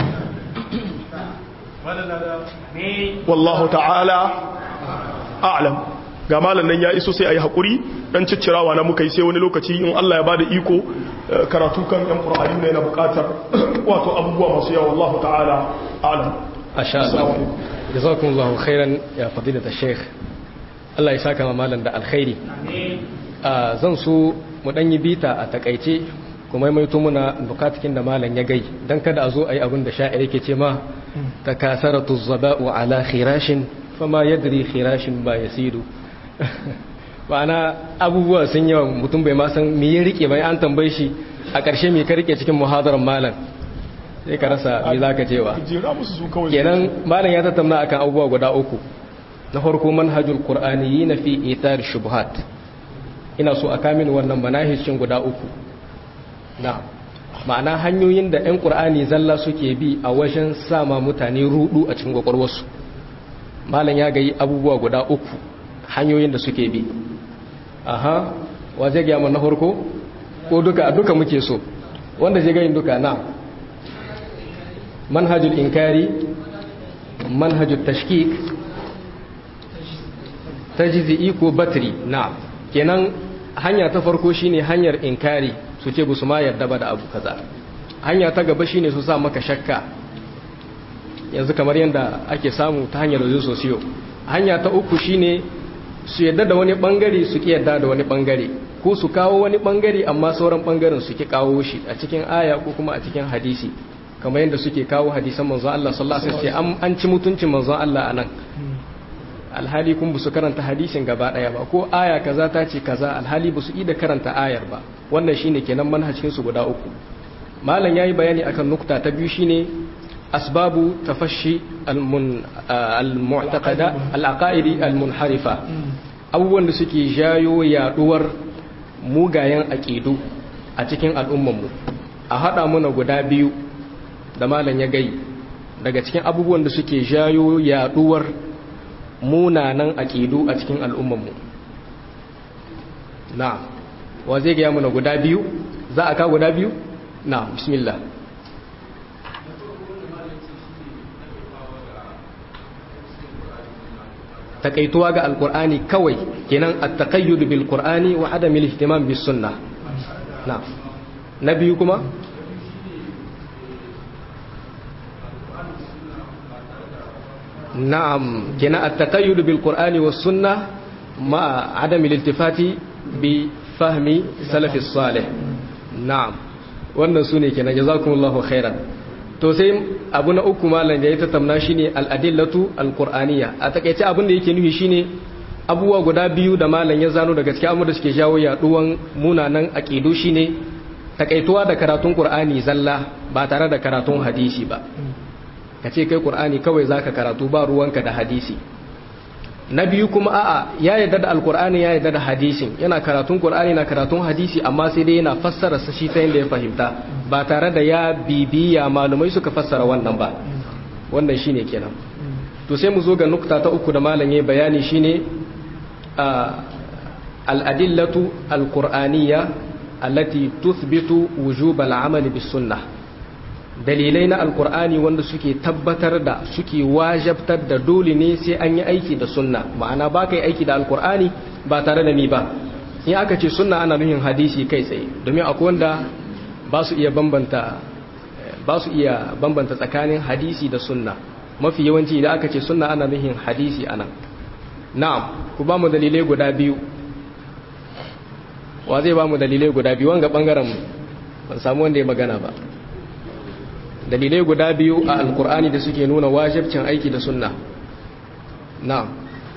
S2: wallahu ta'ala a'lam ga malam nan ya iso sai a yi haƙuri ɗan ciccirawa na muka yi sai wani lokaci in Allah ya ba da iko karatu kan yan ƙura'ari ne na buƙatar wato abubuwa masu yawa Allah ta'ala alam
S1: a sha Allah jazakun Allah khairan ya fadila da sheikh Allah ya saka malam da alkhairi zan so mu ɗan yi bita a takaice kuma mai muna bukatukin da malam ya gai don kada a zo a yi abin da sha'ir yake ce ma ta kasaratu zaba'u ala khirashin fama yadri khirashin ba yasiru ma'ana abubuwa sun yawa mutum bai ma san me ya rike bai an tambaye shi a ƙarshe me ka rike cikin muhadarar malam sai ka rasa me zaka cewa kenan malam ya tattauna akan abubuwa guda uku na farko manhajul qur'aniyyin fi itar shubuhat ina so a kamin wannan manahijin guda uku na ma'ana hanyoyin da 'yan qur'ani zalla suke bi a wajen sama mutane rudu a cikin gwakwarwarsu malam ya gayi abubuwa guda uku hanyoyin da suke bi aha wa zai gaya na farko ko duka duka muke so wanda zai gayin duka na manhajul inkari manhajul tashkik tajzi'i ko batri na kenan hanya ta farko shine hanyar inkari su ce su ma yarda ba da abu kaza hanya ta gaba shine su sa maka shakka yanzu kamar yadda ake samu ta hanyar yanzu sosiyo hanya ta uku shine su yadda da wani bangare su ki yadda da wani bangare ko su kawo wani bangare amma sauran bangaren su ki kawo shi a cikin aya ko kuma a cikin hadisi kamar yadda suke kawo hadisan manzon Allah sallallahu alaihi wasallam an ci mutuncin manzon Allah anan alhali kun bu su karanta hadisin gaba daya ba ko aya kaza ta ce kaza alhali bu su da karanta ayar ba wannan shine kenan manhajin su guda uku malam yayi bayani akan nukta ta biyu shine asbabu tafashi al-mu'taqada al-aqaidi al-munharifa abubuwan da suke jayo yaduwar mugayen aqidu a cikin al'ummanmu a hada muna guda biyu da malam ya gai daga cikin abubuwan da suke jayo yaduwar munanan aqidu a cikin al'ummanmu na wa zai ga muna guda biyu za a ka guda biyu na bismillah takaituwa ga alkur'ani kawai kenan at-taqayyud bil qur'ani wa adam al-ihtimam bis sunnah na na biyu kuma na'am kenan at-taqayyud bil qur'ani was sunnah ma adami liltifati bi fahmi salafi salih na'am wannan su ne kenan jazakumullahu khairan to sai abu na uku malam da ya tattauna shine al-adillatu al-qur'aniyya a takeice abin da yake nufi shine abubuwa guda biyu da malam ya zano daga cikin da suke jawo yaduwan munanan aqidu shine takaituwa da karatun qur'ani zalla ba tare da karatun hadisi ba kace kai qur'ani kawai zaka karatu ba ruwanka da hadisi na biyu kuma a'a ya yarda da alqur'ani ya yarda da hadisin yana karatun qur'ani na karatun hadisi amma sai dai yana fassara shi ta yanda ya fahimta ba tare da ya bibiya malumai suka fassara wannan ba wannan shine kenan to sai mu zo ga nukta ta uku da malam yayi bayani shine al-adillatu al-qur'aniyya allati tuthbitu wujub al-amal bis sunnah dalilai na alqur'ani wanda suke tabbatar da suke wajabtar da dole ne sai an yi aiki da sunna ma'ana ba kai aiki da alqur'ani ba tare da ni ba in aka ce sunna ana nuhin hadisi kai tsaye domin akwai wanda ba su iya bambanta ba su iya bambanta tsakanin hadisi da sunna mafi yawanci idan aka ce sunna ana nuhin hadisi anan na'am ku ba mu dalilai guda biyu wa zai ba mu dalilai guda biyu wanga bangaren ban samu wanda ya magana ba dalilai guda biyu a alkur'ani da suke nuna wajibcin aiki da sunna na'am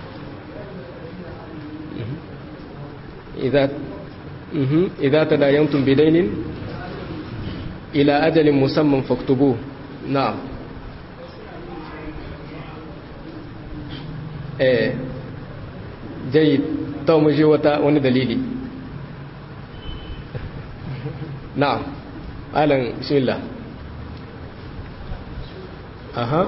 S1: idza idza tadayantum bidainin ila ajalin musamman faktubu na'am eh jayyid ta mu je wata wani dalili na'am alan bismillah aha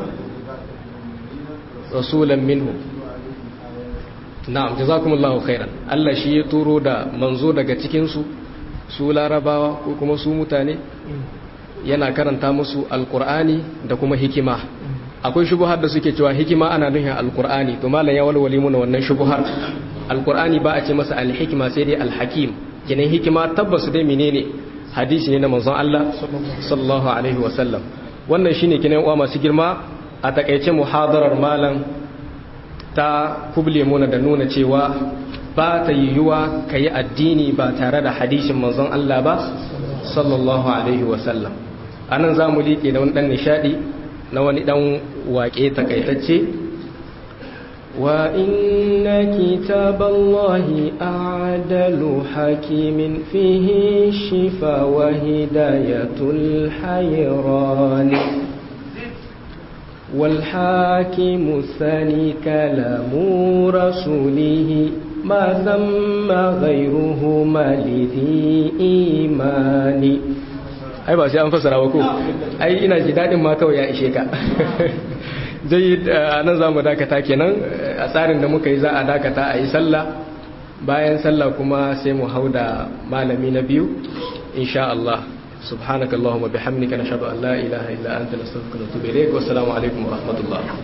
S1: rasulan minhu na'am jazakumullahu khairan Allah shi ya turo da manzo daga cikin su su larabawa ko kuma su mutane yana karanta musu alqur'ani da kuma hikima akwai shubuhar da suke cewa hikima ana nufin alqur'ani to malam ya walwale mu wannan shubuhar alqur'ani ba a ce masa alhikima sai dai alhakim kenan hikima tabbas dai menene hadisi ne na manzon Allah sallallahu alaihi wasallam wannan shine kinan uwa masu girma a takeice muhadarar malam ta kuble muna da nuna cewa ba ta yiwuwa ka yi addini ba tare da hadishin manzon Allah ba sallallahu alaihi wasallam anan za mu liƙe da wani ɗan nishaɗi na wani ɗan waƙe takaitacce wa inna kitaballahi a'dalu hakimin fihi shifa wa hidayatul hayrani والحاكم الثاني كلام رسوله ما ثم غيرهما لذي إيمان ai ba sai an fasara ba ko ai ina ji dadin ma kawai ya ishe ka zai nan za mu dakata kenan a tsarin da muka yi za a dakata a yi sallah bayan sallah kuma sai mu hau da malami na biyu insha Allah سبحانك اللهم وبحمدك نشهد أن لا إله إلا أنت نستغفرك ونتوب إليك والسلام عليكم ورحمة الله